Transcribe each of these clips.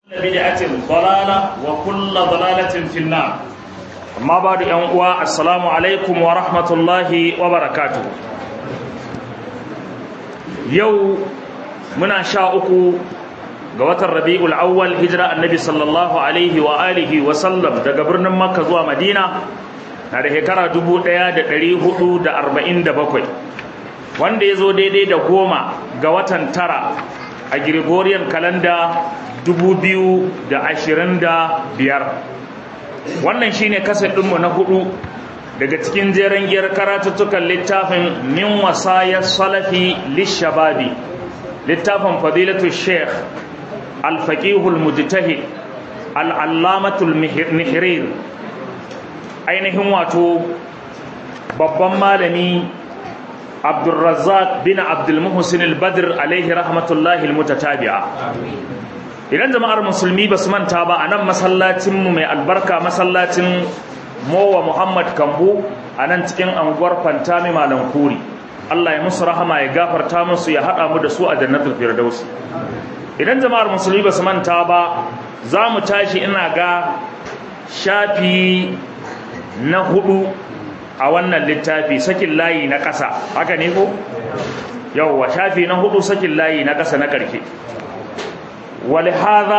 بدعة ضلالة وكل ضلالة في النار amma ba da ‘yan uwa assalamu alaikum wa rahmatullahi wa barakatu yau muna sha uku ga watan rabi'ul awwal hijira annabi sallallahu alaihi wa alihi wa sallam daga birnin makka zuwa madina na da shekara bakwai, wanda ya zo daidai da goma ga watan tara a gregorian kalanda biyar. wannan shine kasar ɗinmu na hudu daga cikin jeren giyar karatuttukan littafin min wasayar salafi lishababi littafin fadilatu sheikh alfaƙihul mujtahid al'allamatul nihirir ainihin wato babban malami abdulrazzaq bin abdulmuhsin al-badr alaihi rahmatullahi al-mutatabi'a idan jama'ar musulmi ba su manta ba a nan masallacinmu mai albarka masallacin mowa muhammad kambu a nan cikin anguwar fantami malam kuri allah ya musu rahama ya gafarta musu ya haɗa mu da su a jannatul firdausi idan jama'ar musulmi ba su manta ba za mu tashi ina ga shafi na hudu a wannan littafi sakin layi na ƙasa haka ne ko yauwa shafi na hudu sakin layi na ƙasa na ƙarshe ولهذا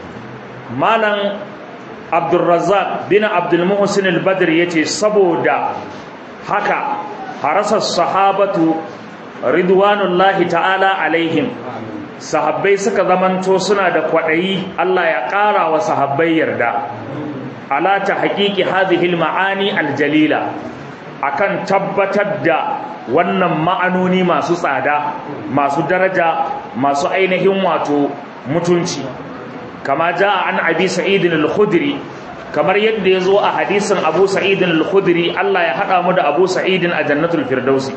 مالن عبد الرزاق بن عبد المحسن البدر yace saboda haka harasa sahabatu ridwanullahi ta'ala alaihim sahabbai suka zamanto suna da kwadayi Allah ya ƙara wa sahabbai yarda ala ta haqiqi hadhihi almaani aljalila akan tabbatar da wannan ma'anoni masu tsada masu daraja masu ainihin wato mutunci kama ja an abi sa'idin al-khudri kamar yadda ya zo a hadisin abu sa'idin al-khudri Allah ya haɗa mu da abu sa'idin a jannatul firdausi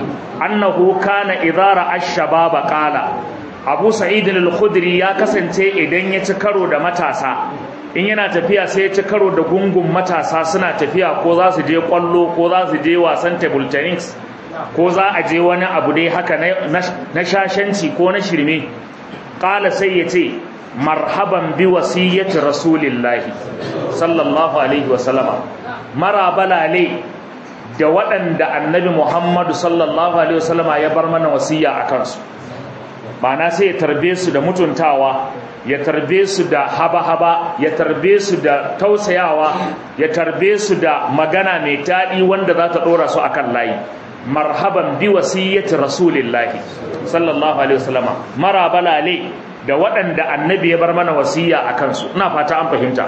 annahu kana idara ash-shababa qala abu sa'idin al-khudri ya kasance idan ya ci karo da matasa in yana tafiya sai ya ci karo da gungun matasa suna tafiya ko za su je kwallo ko za su je wasan table tennis ko za a je wani abu dai haka na shashanci ko na shirme ƙala sai ya ce marhaban bi wasiyyati rasulillahi sallallahu alaihi wasallama marabalale da waɗanda annabi muhammadu sallallahu alaihi wasallama ya bar mana wasiya a kansu na sai ya tarbe su da mutuntawa ya tarbe su da haba-haba ya tarbe su da tausayawa ya tarbe su da magana mai daɗi wanda za ta ɗora su akan layi marhaban bi wasiyyati rasulillahi sallallahu alaihi wasallama marabalale da waɗanda annabi ya bar mana wasiya a kansu ina fata an fahimta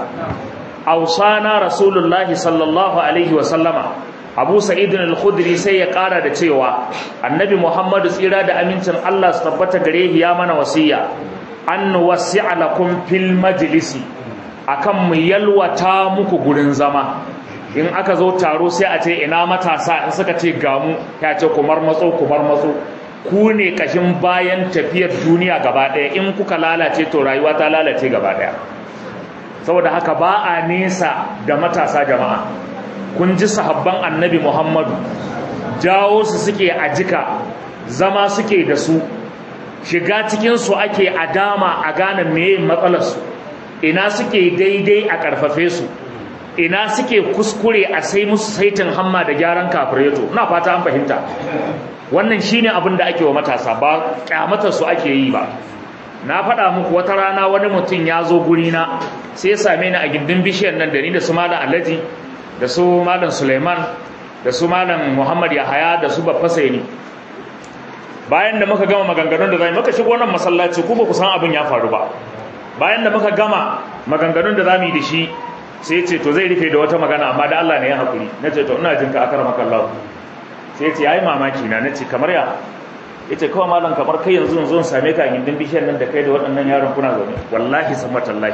ausana rasulullahi sallallahu alaihi wasallama abu sa'id al-khudri sai ya ƙara da cewa annabi muhammadu tsira da amincin Allah su tabbata gare ya mana wasiya an wasi'a lakum fil majlisi akan mu yalwata muku gurin zama in aka zo taro sai a ce ina matasa in suka ce gamu ya ce kumar matso kumar matso ku ne kashin bayan tafiyar duniya gaba ɗaya in kuka lalace to rayuwa ta lalace gaba ɗaya saboda haka ba a nesa da matasa jama'a kun ji sahabban annabi muhammadu jawo su suke a jika zama suke da su shiga cikinsu ake a dama a gane meye matsalarsu ina suke daidai a ƙarfafe su ina suke kuskure a sai musu saitin hamma da gyaran kafireto na fata an fahimta wannan shine abin da ake wa matasa ba kyamatar su ake yi ba na faɗa muku wata rana wani mutum ya zo guri na sai ya same ni a gindin bishiyar nan da ni da su malam alhaji da su malam suleiman da su malam muhammad yahaya da su babba ni bayan da muka gama maganganun da zai muka shigo nan masallaci ku ba ku san abin ya faru ba bayan da muka gama maganganun da zamu yi da shi sai ya ce to zai rufe da wata magana amma da Allah ne ya hakuri nace to ina jinka akar maka Allah sai ce yayi mamaki na nace kamar ya yace kawai malam kamar kai yanzu yanzu same ka gindin bishiyar nan da kai da waɗannan yaron kuna zaune wallahi sammatallahi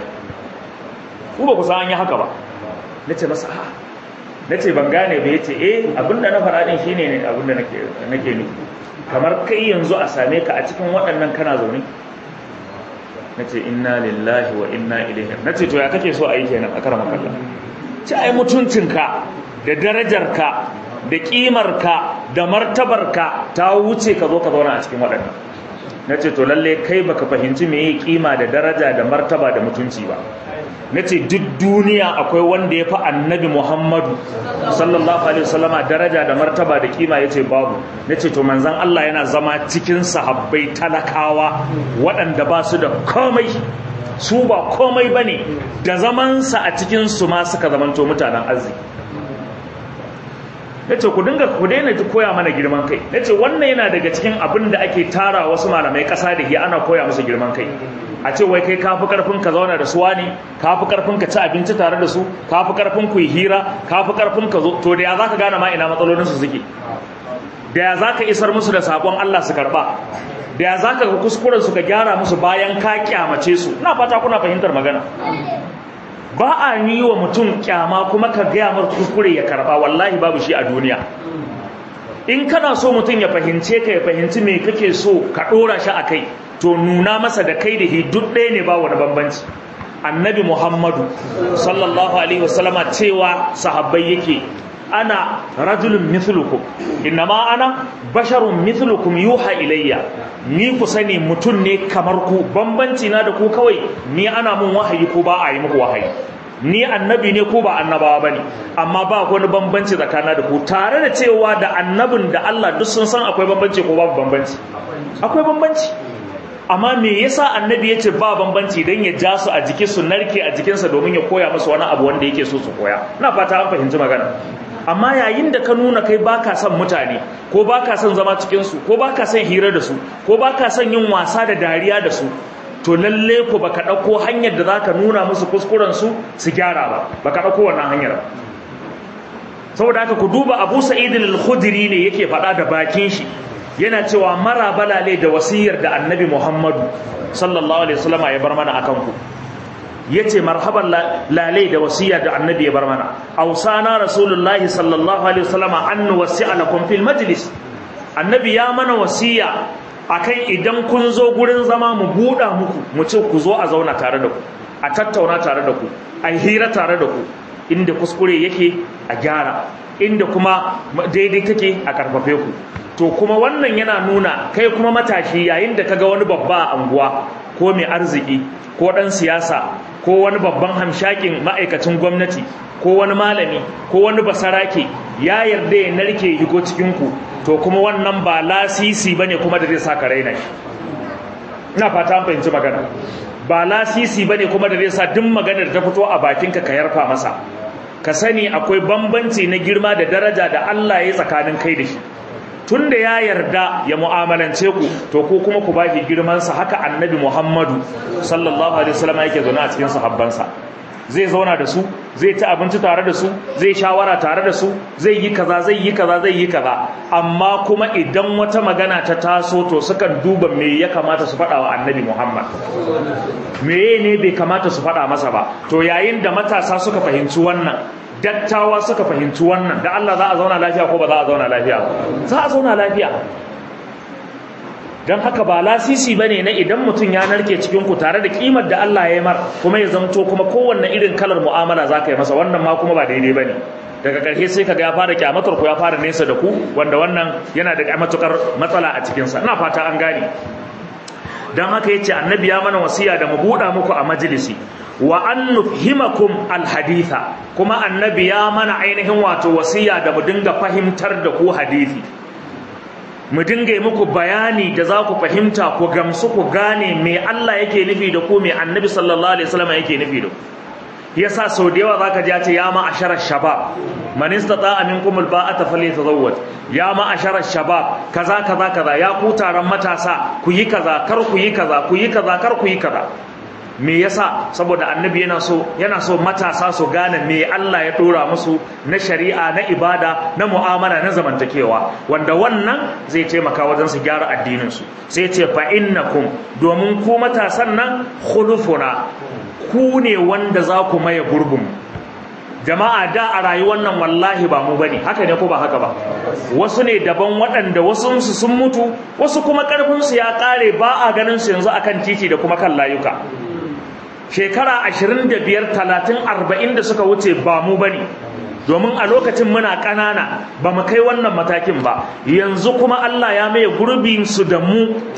ku ba ku san an yi haka ba nace masa a nace ban gane ba yace eh abinda na faɗa din shine ne abinda nake nake nufi kamar kai yanzu a same ka a cikin waɗannan kana zaune nace inna lillahi wa inna ilaihi nace to ya kake so a yi kenan a karama kallon ci ai mutuncinka da darajarka da ƙimarka da martabarka ta wuce ka zo ka zauna a cikin waɗannan na ce to lalle kai baka fahimci me yi kima da daraja da martaba da mutunci ba na ce duk duniya akwai wanda ya fi annabi muhammadu sallallahu alaihi wasallama daraja da martaba da kima ya ce babu na ce to manzan Allah yana zama cikin sahabbai talakawa waɗanda ba su da komai su ba komai ba ne da zamansa a cikinsu ma suka zamanto mutanen arziki na ce ku dinga ku daina koya mana girman kai na ce wannan yana daga cikin abin da ake tara wasu malamai ƙasa da ke ana koya musu girman kai a ce wai kai kafi karfin ka zauna da su wani kafi karfin ka ci abinci tare da su kafi karfin ku yi hira kafi karfin ka zo to da ya zaka gane ma ina matsalolin su suke da ya zaka isar musu da sakon Allah su karba da ya zaka ga kuskuren su ka gyara musu bayan ka kyamace su ina fata kuna fahimtar magana ba a yi wa mutum kyama kuma ka gaya mar kuskure ya karba wallahi babu shi a duniya in kana so mutum ya fahimce ka ya fahimci me kake so ka dora shi a kai to nuna masa da kai da duk ɗaya ne ba wani bambanci annabi muhammadu sallallahu alaihi wasallama cewa sahabbai yake ana rajulun mithlukum innama ana basharun mithlukum yuha ilayya ni ku sani mutum ne kamar ku bambanci na da ku kawai ni ana mun wahayi ko ba a yi muku wahayi ni annabi ne ko ba annabawa bane amma ba wani bambanci tsakana da ku tare da cewa da annabin da Allah duk sun san akwai bambanci ko babu bambanci akwai bambanci amma me yasa annabi yace ba bambanci dan ya ja su a jikin su narke a jikinsa domin ya koya musu wani abu wanda yake so su koya ina fata an fahimci magana amma yayin da ka nuna kai baka son mutane ko baka son zama cikin su ko baka son hira da su ko baka son yin wasa da dariya da su to lalle ko baka dauko hanyar da zaka nuna musu kuskuren su su gyara ba baka dauko wannan hanyar ba saboda haka ku duba Abu Sa'id al-Khudri ne yake faɗa da bakin shi yana cewa mara balale da wasiyar da Annabi Muhammadu sallallahu alaihi wasallam ya bar mana akan ku yace marhaban lalai da wasiya da annabi ya bar mana ausana rasulullahi sallallahu alaihi wasallam an wasi'a lakum fil majlis annabi ya mana wasiya akan idan kun zo gurin zama mu buɗa muku mu ce ku zo a zauna tare da ku a tattauna tare da ku a hira tare da ku inda kuskure yake a gyara inda kuma daidai take a karfafe ku to kuma wannan yana nuna kai kuma matashi yayin da kaga wani babba a anguwa ko mai arziki ko ɗan siyasa ko wani babban hamshakin ma'aikacin gwamnati ko wani malami ko wani basarake ya yarda ya narke higo cikinku to kuma wannan ba lasisi ba ne kuma da zai sa ka raina shi ina fata an fahimci magana ba lasisi ba ne kuma da zai sa duk maganar ta fito a bakinka ka yarfa masa ka sani akwai bambanci na girma da daraja da Allah ya tsakanin kai da shi tun da ya yarda ya mu'amalance ku to ko kuma ku baki girmansa haka annabi muhammadu sallallahu alaihi wasallam yake zaune a cikin sahabbansa zai zauna da su zai ci abinci tare da su zai shawara tare da su zai yi kaza zai yi kaza zai yi kaza amma kuma idan wata magana ta taso to sukan duba me ya kamata su faɗa wa annabi muhammad me ne bai kamata su faɗa masa ba to yayin da matasa suka fahimci wannan dattawa suka fahimci wannan da Allah za a zauna lafiya ko ba za a zauna lafiya za a zauna lafiya don haka ba lasisi ba ne na idan mutum ya narke cikinku tare da kimar da Allah ya yi mar kuma ya zamto kuma kowanne irin kalar mu'amala za ka yi masa wannan ma kuma ba daidai ba ne daga ƙarshe sai kaga ya fara kyamatar ku ya fara nesa da ku wanda wannan yana da matukar matsala a cikinsa ina fata an gane don haka yace annabi ya mana wasiya da mu buɗa muku a majalisi wa an nufhimakum alhaditha kuma annabi ya mana ainihin wato wasiya da mu dinga fahimtar da ku hadisi mu dinga yi muku bayani da za ku fahimta ku gamsu ku gane me Allah yake nufi da ku me annabi sallallahu alaihi wasallam yake nufi da ku yasa sau da yawa zaka ji ya ce ya ma asharar shabab man istata'a minkum alba'ata falyatazawwaj ya ma asharar shabab kaza kaza kaza ya ku taron matasa ku yi kaza kar ku yi kaza ku yi kaza kar ku yi kaza me yasa saboda annabi yana so yana so matasa su gane me Allah ya dora musu na shari'a na ibada na mu'amala na zamantakewa wanda wannan zai taimaka wajen su gyara addinin su sai ce fa innakum domin ku matasan nan khulufuna ku ne wanda za ku maye gurbin jama'a da a rayuwar nan wallahi ba mu bane haka ne ko ba haka ba wasu ne daban waɗanda wasu su sun mutu wasu kuma karfin su ya kare ba a ganin su yanzu akan titi da kuma kan layuka shekara 25 30 40 da suka wuce ba mu bane domin a lokacin muna ƙanana ba mu kai wannan matakin ba yanzu kuma Allah ya maye gurbin su da mu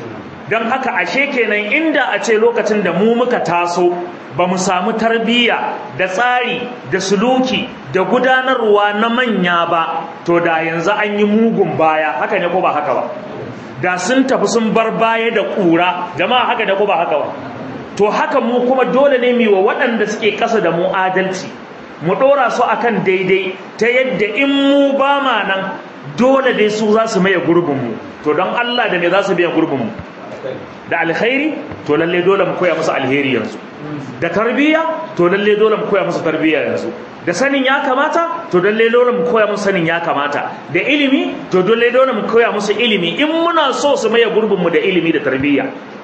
don haka ashe kenan inda a ce lokacin da mu muka taso ba mu samu tarbiyya da tsari da suluki da gudanarwa na manya ba to da yanzu an yi mugun baya haka ne ko ba haka ba da sun tafi sun bar baya da ƙura jama'a haka ne ko ba haka ba to haka mu kuma dole ne mu wa waɗanda suke ƙasa da mu adalci mu ɗora su akan daidai ta yadda in mu ba ma nan dole dai su za su maye gurbinmu to don Allah da me za su biya gurbinmu da alkhairi to lalle dole mu koya musu alheri yanzu da tarbiyya to lalle dole mu koya musu tarbiyya yanzu da sanin ya kamata to lalle dole mu koya musu sanin ya kamata da ilimi to dole dole mu koya musu ilimi in muna so su maye gurbinmu da ilimi da tarbiyya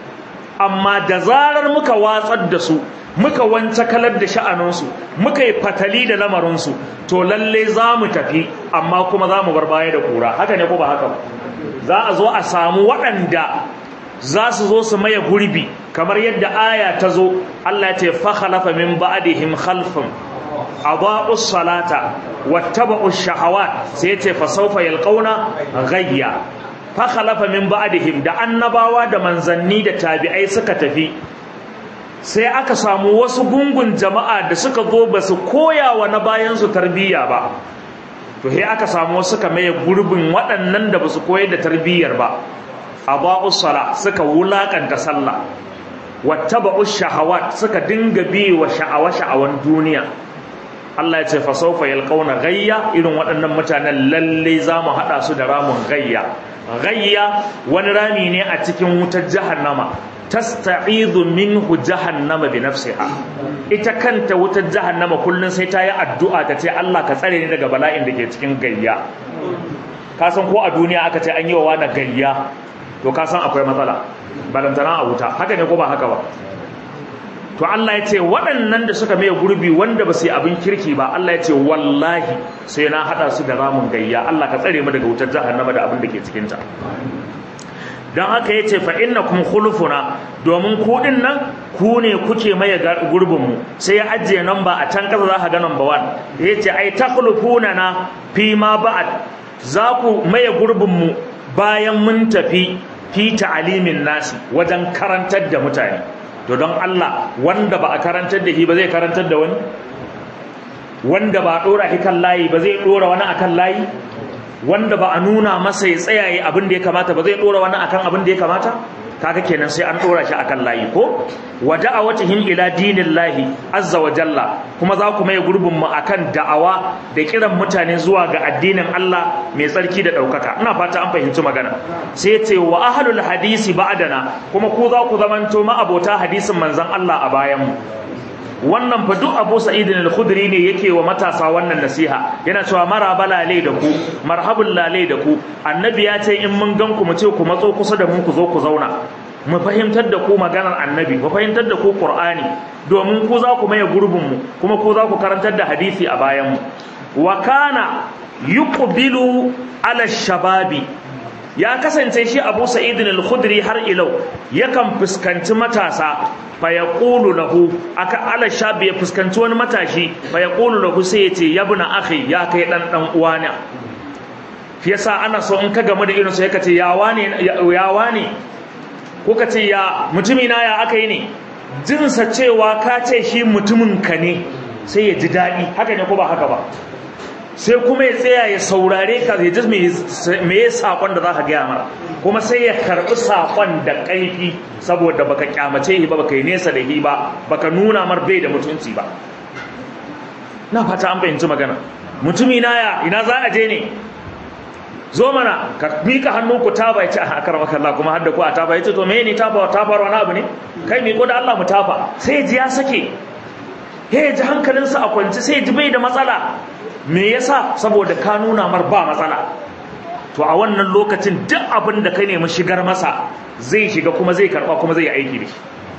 amma da zarar muka watsar da su muka wance kalar da sha'aninsu muka yi fatali da lamarinsu to lalle za mu tafi amma kuma za mu bar baya da kura haka ne ko ba haka ba za a zo a samu waɗanda za su zo su maye gurbi kamar yadda aya ta zo Allah ya ce fa khalafa min ba'dihim khalfun adaa'u salata wattaba'u shahawat sai ya ce fa sawfa yalqauna ghayya fa khalafa min ba'dihim da annabawa da manzanni da tabi'ai suka tafi sai aka samu wasu gungun jama'a da suka zo ba su koya wa na bayansu tarbiyya ba to sai aka samu wasu suka maye gurbin waɗannan da ba su koyar da tarbiyyar ba aba'us sala suka wulakanta sallah wattaba'us shahawat suka dinga bi wa sha'awa sha'awan duniya Allah ya ce fa sawfa yalqauna gayya irin waɗannan mutanen lalle za mu haɗa su da ramun gayya gayya wani rami ne a cikin wutar jahannama tasta'izu minhu jahannama bi nafsiha ita kanta wutar jahannama kullun sai ta yi addu'a ta ce Allah ka tsare ni daga bala'in da ke cikin gayya ka san ko a duniya aka ce an yi wa wani gayya to ka san akwai matsala balantana a wuta haka ne ko ba haka ba to Allah ya ce waɗannan da suka mai gurbi wanda ba su yi abin kirki ba Allah ya ce wallahi sai na haɗa su da ramin gayya Allah ka tsare mu daga wutar jahannama da abin da ke cikinta don haka ya ce fa'innakum khulufuna domin kuɗin nan ku ne kuke maye gurbinmu sai ya ajiye namba a can ƙasa za ka ga namba wan ya ce ai ta na fi ma ba'ad za ku maye gurbinmu bayan mun tafi fi ta'alimin nasi wajen karantar da mutane to don Allah wanda ba a karantar da shi ba zai karantar da wani wanda ba a ɗora shi kan layi ba zai ɗora wani akan layi wanda ba a nuna masa ya tsayaye abin da ya kamata ba zai dora wani akan abin da ya kamata kaga kenan sai an dora shi akan layi ko wa da'awatihim ila dinillahi azza wa jalla kuma za ku mai gurbin mu akan da'awa da kiran mutane zuwa ga addinin Allah mai tsarki da daukaka ina fata an fahimci magana sai ya ce wa ahlul hadisi ba'dana kuma ku za ku zamanto ma abota hadisin manzon Allah a bayan mu wannan fa duk Abu Sa'id al-Khudri ne yake wa matasa wannan nasiha yana cewa maraba lalai da ku marhabul lalai da ku annabi ya ce in mun gan ku mu ce ku matso kusa da mu ku zo ku zauna mu fahimtar da ku maganar annabi mu fahimtar da ku qur'ani domin ku za ku maye gurbin mu kuma ku za ku karantar da hadisi a bayan mu wa kana yuqbilu ala shababi ya kasance shi Abu Sa'id al-Khudri har ilau yakan fuskanci matasa fa yaqulu lahu aka ala shabi ya fuskanci wani matashi fa yaqulu lahu sai yace yabna akhi ya kai dan dan uwana fi yasa ana so in ka gamu da irin sai ka ce ya wane ya wane ko ka ce ya mutumi na ya aka yi ne jinsa cewa ka ce shi mutumin ka ne sai ya ji daɗi haka ne ko ba haka ba sai kuma ya tsaya ya saurare ka ya ji me ya saƙon da za ka gaya mara kuma sai ya karɓi saƙon da ƙaifi saboda baka kyamace shi ba baka yi nesa da shi ba baka nuna mar bai da mutunci ba na fata an fahimci magana mutumi na ya ina za a je ne zo mana ka mika hannu ku taba ya ce a akar maka Allah kuma hadda ku a taba ya ce to me ne taba tafar wani abu ne kai mi ko da Allah mu tafa sai ji ya sake he ji hankalinsa a kwanci sai ji bai da matsala me yasa saboda ka nuna mar ba matsala to a wannan lokacin duk abin da kai nemi shigar masa zai shiga kuma zai karba kuma zai aiki da shi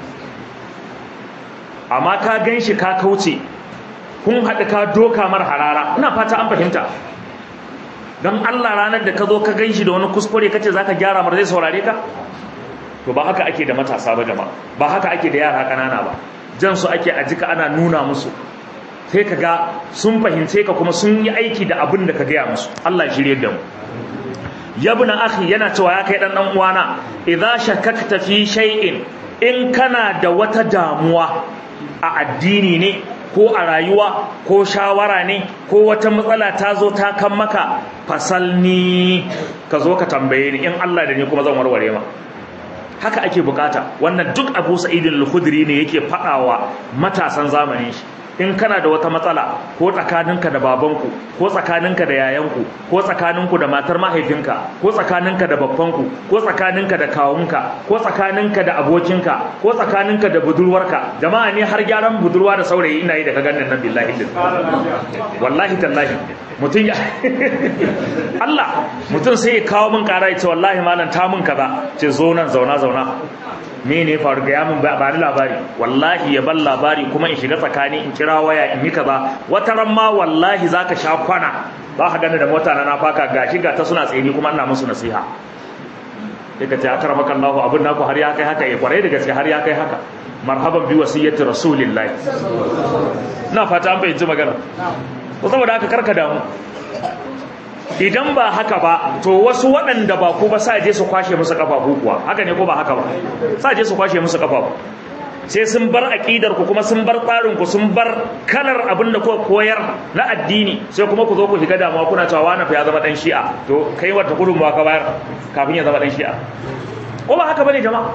amma ka gan shi ka kauce kun haɗu ka doka mar harara ina fata an fahimta don Allah ranar da ka zo ka gan shi da wani kuskure kace za ka gyara mar zai saurare ka to ba haka ake da matasa ba jama'a ba haka ake da yara ƙanana ba jan su ake a jika ana nuna musu sai ka ga sun fahimce ka kuma sun yi aiki da abin da ka gaya musu Allah shirye da mu yabna akhi yana cewa ya kai dan dan uwana idza shakakta fi shay'in in kana da wata damuwa a addini ne ko a rayuwa ko shawara ne ko wata matsala ta zo ta kan maka fasalni ka zo ka tambaye ni in Allah da ni kuma zan warware ma haka ake bukata wannan duk Abu Sa'id al-Khudri ne yake fadawa matasan zamanin shi in kana da wata matsala ko tsakaninka da babanku ko tsakaninka da yayanku ko tsakaninku da matar mahaifinka ko tsakaninka da babbanku ko tsakaninka da kawunka ko tsakaninka da abokinka ko tsakaninka da budurwarka jama'a ne har gyaran budurwa da saurayi ina yi da ka ganin nan billahi wallahi tallahi mutum ya Allah mutum sai ya kawo min kara ya ce wallahi malam ta mun kaza ce zo nan zauna zauna me ne faru ga yamin ba ni labari wallahi ya ban labari kuma in shiga tsakani in kira waya in yi kaza wata ran ma wallahi zaka sha kwana za ka gani da mota na na faka gashi ga ta suna tsaye kuma ina musu nasiha sai ka ce akramaka Allahu abin naku har ya kai haka ya kwarai da gaske har ya kai haka marhaban bi wasiyyati rasulillahi ina fata an fahimci magana ko saboda haka karka damu idan ba haka ba to wasu waɗanda ba ku ba sa je su kwashe musu kafafu kuwa haka ne ko ba haka ba sa je su kwashe musu kafafu sai sun bar aqidar ku kuma sun bar tsarin ku sun bar kalar abin da kuka koyar na addini sai kuma ku zo ku shiga damuwa kuna cewa wani fa ya zama dan shi'a to kai wata gudunmawa ka bayar kafin ya zama dan shi'a ko ba haka bane jama'a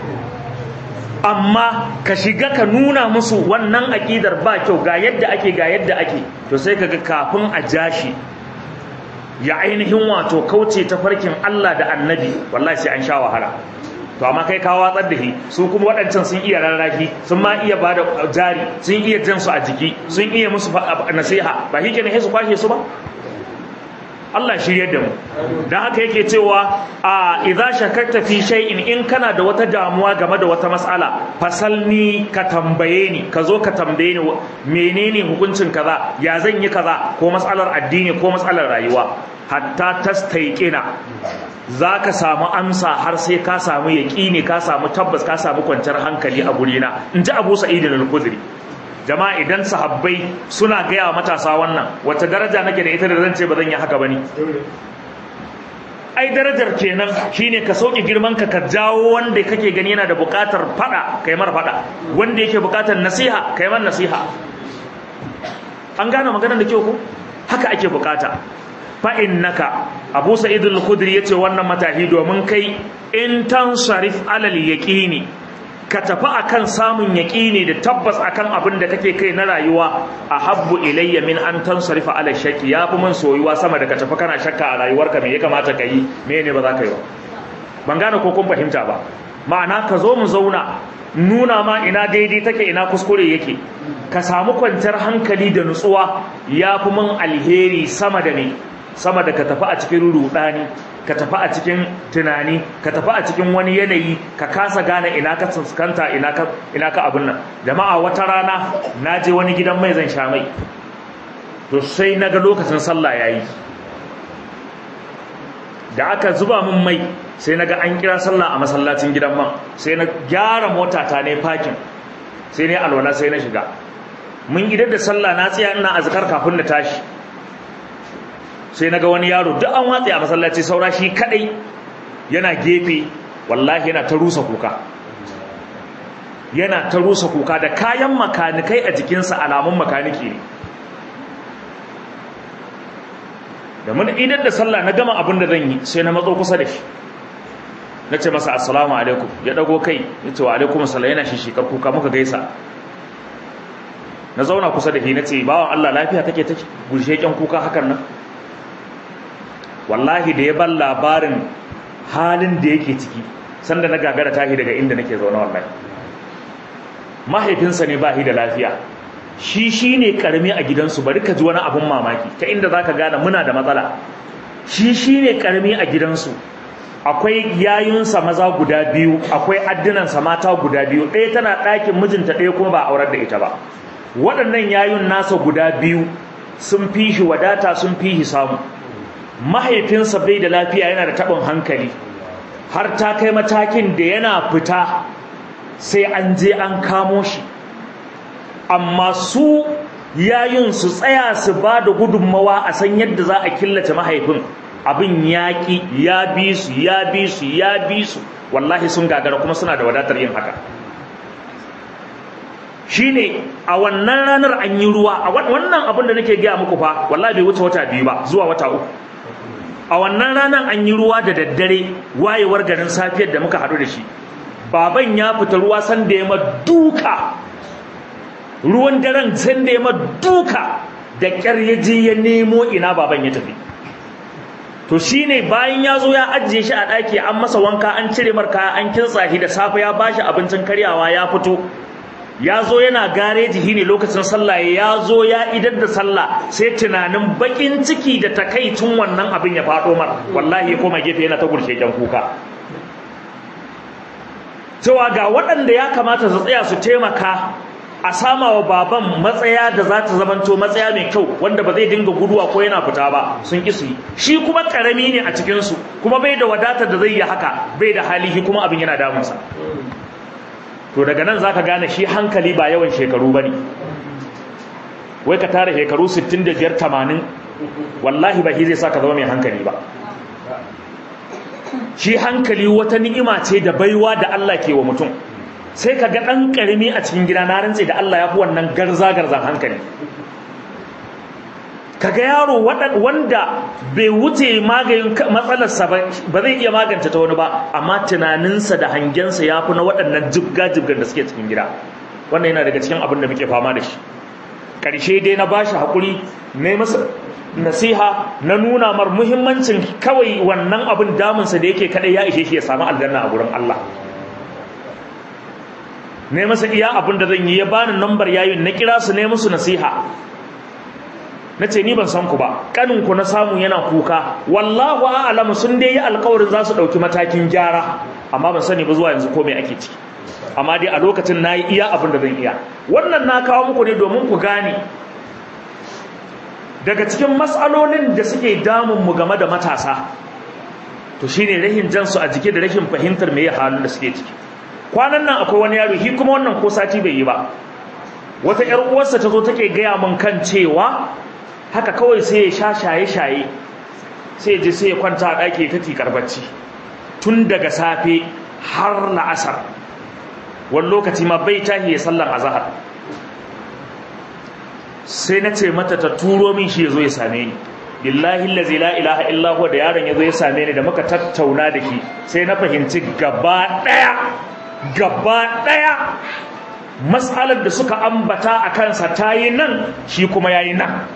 amma ka shiga ka nuna musu wannan aqidar ba kyau ga yadda ake ga yadda ake to sai kaga kafin a jashi ya ainihin wato kauce ta farkin Allah da annabi wallahi sai an sha wahala to amma kai ka watsar da shi su kuma waɗancan sun iya rarrafi sun ma iya bada jari sun iya jan su a jiki sun iya musu nasiha ba shi kenan su kwashe su ba Allah shiryar da mu dan haka yake cewa a idza shakarta fi shay'in in kana da wata damuwa game da wata mas'ala fasalni ka tambaye ni ka zo ka tambaye ni menene hukuncin kaza ya zan yi kaza ko mas'alar addini ko mas'alar rayuwa hatta tastaiqina zaka samu amsa har sai ka samu yaqini ka samu tabbas ka samu kwanciyar hankali a gurina inji Abu Sa'id al-Khudri jama'a idan sahabbai suna gaya wa matasa wannan wata daraja nake da ita da zan ce ba zan yi haka bane ai darajar kenan shine ka sauke girman ka ka jawo wanda kake gani yana da bukatar fada kai mar fada wanda yake bukatar nasiha kai mar nasiha an gane maganar da kyau ko haka ake bukata fa innaka Abu Sa'id al-Khudri yace wannan matahi domin kai in tansarif alal yaqini ka tafi akan samun yaƙini da tabbas akan abin da kake kai na rayuwa a habbu ilayya min an tansarifa ala shakki ya fi min soyuwa sama da ka tafi kana shakka a rayuwarka me ya kamata ka yi me ne ba za ka yi ba ban gane ko kun fahimta ba ma'ana ka zo mu zauna nuna ma ina daidai take ina kuskure yake ka samu kwanciyar hankali da nutsuwa ya fi min alheri sama da ne sama da ka tafi a cikin rudani ka tafi a cikin tunani ka tafi a cikin wani yanayi ka kasa gane ina ka fuskanta ina ka ina ka abin nan jama'a wata rana na je wani gidan mai zan sha mai to sai na ga lokacin sallah yayi da aka zuba min mai sai na ga an kira sallah a masallacin gidan man sai na gyara mota ta ne parking sai ne alwala sai na shiga mun idar da sallah na tsaya ina azkar kafin na tashi sai naga wani yaro duk an watsa a masallaci saura shi kadai yana gefe wallahi yana ta rusa kuka yana ta rusa kuka da kayan makanikai a jikinsa alamun makaniki ne da mun idan da sallah na gama abin da zan yi sai na matso kusa da shi na ce masa assalamu alaikum ya dago kai ya ce wa alaikum assalam yana shi shikar kuka muka gaisa na zauna kusa da shi na ce bawan Allah lafiya take take gushe kyan kuka hakan nan wallahi da ya ban labarin halin da yake ciki sanda na gagara tahi daga inda nake zaune wallahi mahaifinsa ne ba shi da lafiya shi shi ne karami a gidansu bari ka ji wani abin mamaki ta inda za ka gane muna da matsala shi shi ne karami a gidansu akwai yayunsa maza guda biyu akwai addinansa mata guda biyu ɗaya tana ɗakin mijinta ɗaya kuma ba aurar da ita ba waɗannan yayun nasa guda biyu sun fi shi wadata sun fi shi samu mahaifinsa bai da lafiya yana da taɓin hankali har ta kai matakin da yana fita sai an je an kamo shi amma su yayin su tsaya su ba da gudunmawa a san yadda za a killace mahaifin abin yaƙi ya bi su ya bi su ya bi su wallahi sun gagara kuma suna da wadatar yin haka shine a wannan ranar an yi ruwa a wannan abin da nake gaya muku fa wallahi bai wuce wata biyu ba zuwa wata uku a wannan ranar an yi ruwa da daddare wayewar garin safiyar da muka haɗu da shi baban ya fita ruwa san da ya ma duka ruwan daren san da ya ma duka da ƙyar ya je ya nemo ina baban ya tafi to shine bayan ya zo ya ajiye shi a ɗaki an masa wanka an cire marka an kintsa shi da safe ya bashi abincin karyawa ya fito ya zo yana gareji ne lokacin sallah ya zo ya idar da sallah sai tunanin bakin ciki da takaicin wannan abin ya faɗo mar wallahi ya koma gefe yana ta gurshe jan kuka cewa ga waɗanda ya kamata su tsaya su taimaka a sama wa baban matsaya da za ta zamanto matsaya mai kyau wanda ba zai dinga guduwa ko yana fita ba sun ƙi su yi shi kuma ƙarami ne a cikinsu kuma bai da wadatar da zai yi haka bai da halihi kuma abin yana damunsa to daga nan zaka gane shi hankali ba yawan shekaru bane wai ka tara shekaru 65 80 wallahi ba shi zai saka zama mai hankali ba shi hankali wata ni'ima ce da baiwa da Allah ke wa mutum sai ka ga dan karimi a cikin gida na rantse da Allah ya fi wannan garza garzan hankali kaga yaro wanda bai wuce maganin matsalarsa ba zai iya magance ta wani ba amma tunaninsa da hangensa ya fi na waɗannan jibga-jibgar da suke cikin gida wannan yana daga cikin abin da muke fama da shi ƙarshe dai na ba shi haƙuri na masa nasiha na nuna mar muhimmancin kawai wannan abin damunsa da yake kaɗai ya ishe shi ya samu aljanna a gurin Allah ne masa iya abin da zan yi ya bani nambar yayin na kira su ne musu nasiha na ce ni ban san ku ba kaninku na samu yana kuka wallahu a'lamu sun dai yi alƙawarin za su ɗauki matakin gyara amma ban sani ba zuwa yanzu ko me ake ciki amma dai a lokacin nayi iya abin da zan iya wannan na kawo muku ne domin ku gane daga cikin matsalolin da suke damun mu game da matasa to shine rahin jansu a jike da rashin fahimtar me halin da suke ciki kwanan nan akwai wani yaro shi kuma wannan ko sati bai yi ba wata ƴar uwarsa ta zo take gaya min kan cewa haka kawai sai ya sha shaye-shaye sai ya je sai ya kwanta a ɗaki ta tikar bacci tun daga safe har la'asar wani lokaci ma bai tahi ya sallar azahar sai na ce mata ta turo min shi ya zo ya same ni billahi allazi la ilaha illa huwa da yaron ya zo ya same ni da muka tattauna da shi sai na fahimci gaba ɗaya gaba ɗaya matsalar da suka ambata a kansa ta yi nan shi kuma ya yi nan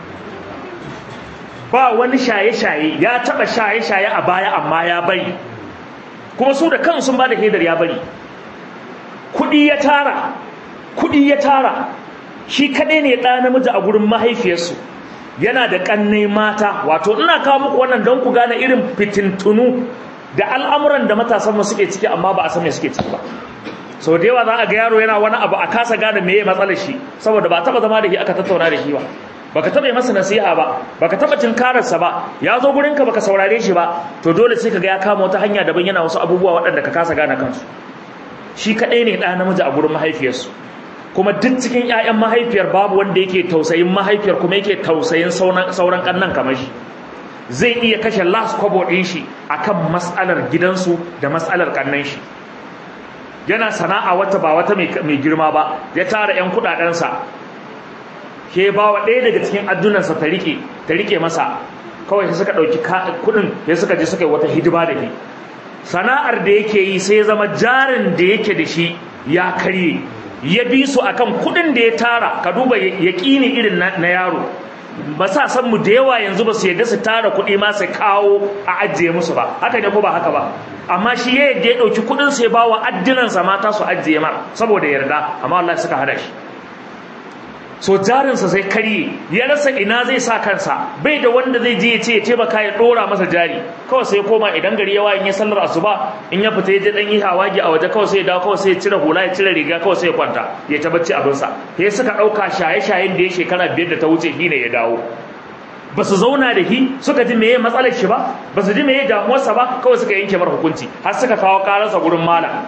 ba wani shaye-shaye ya taba shaye-shaye a baya amma ya bari kuma su da kan sun ba da hedar ya bari kudi ya tara kudi ya tara shi kaɗai ne ɗa namiji a gurin mahaifiyarsu yana da ƙannai mata wato ina kawo muku wannan don ku gane irin fitintunu da al'amuran da matasan mu suke ciki amma ba a san me suke ciki ba sau da yawa za a ga yaro yana wani abu a kasa gane meye matsalar shi saboda ba taba zama da shi aka tattauna da shi ba baka taba masa nasiha ba baka taba tinkararsa ba ya zo gurin ka baka saurare shi ba to dole sai kaga ya kama wata hanya daban yana wasu abubuwa waɗanda ka kasa gane kansu shi kaɗai ne ɗa namiji a gurin mahaifiyarsu kuma duk cikin ƴaƴan mahaifiyar babu wanda yake tausayin mahaifiyar kuma yake tausayin sauran ƙannan kamar shi zai iya kashe last kwabo ɗin shi akan matsalar gidansu da matsalar ƙannan shi yana sana'a wata ba wata mai girma ba ya tara 'yan kuɗaɗensa ke ba wa ɗaya daga cikin addunansa ta rike ta rike masa kawai sai suka ɗauki kuɗin sai suka je suka yi wata hidima da shi sana'ar da yake yi sai zama jarin da yake da shi ya karye ya bi su akan kuɗin da ya tara ka duba yaƙini irin na yaro ba sa san mu da yawa yanzu ba su yadda su tara kuɗi ma su kawo a ajiye musu ba haka ne ko ba haka ba amma shi ya yadda ya ɗauki kuɗin sai ba wa addinansa mata su ajiye mar saboda yarda amma Allah suka hada shi so jarinsa sai karye ya rasa ina zai sa kansa bai da wanda zai je ya ce ya taimaka ya dora masa jari kawai sai koma idan gari yawa in ya sallar asuba in ya fita ya je dan yi hawagi a waje kawai sai ya dawo kawai sai ya cire hula ya cire riga kawai sai ya kwanta ya ta bacci abinsa sai suka dauka shaye-shayen da ya shekara biyar da ta wuce shi ne ya dawo ba su zauna da shi suka ji meye matsalar shi ba ba su ji meye damuwarsa ba kawai suka yanke mar hukunci har suka kawo kararsa gurin malam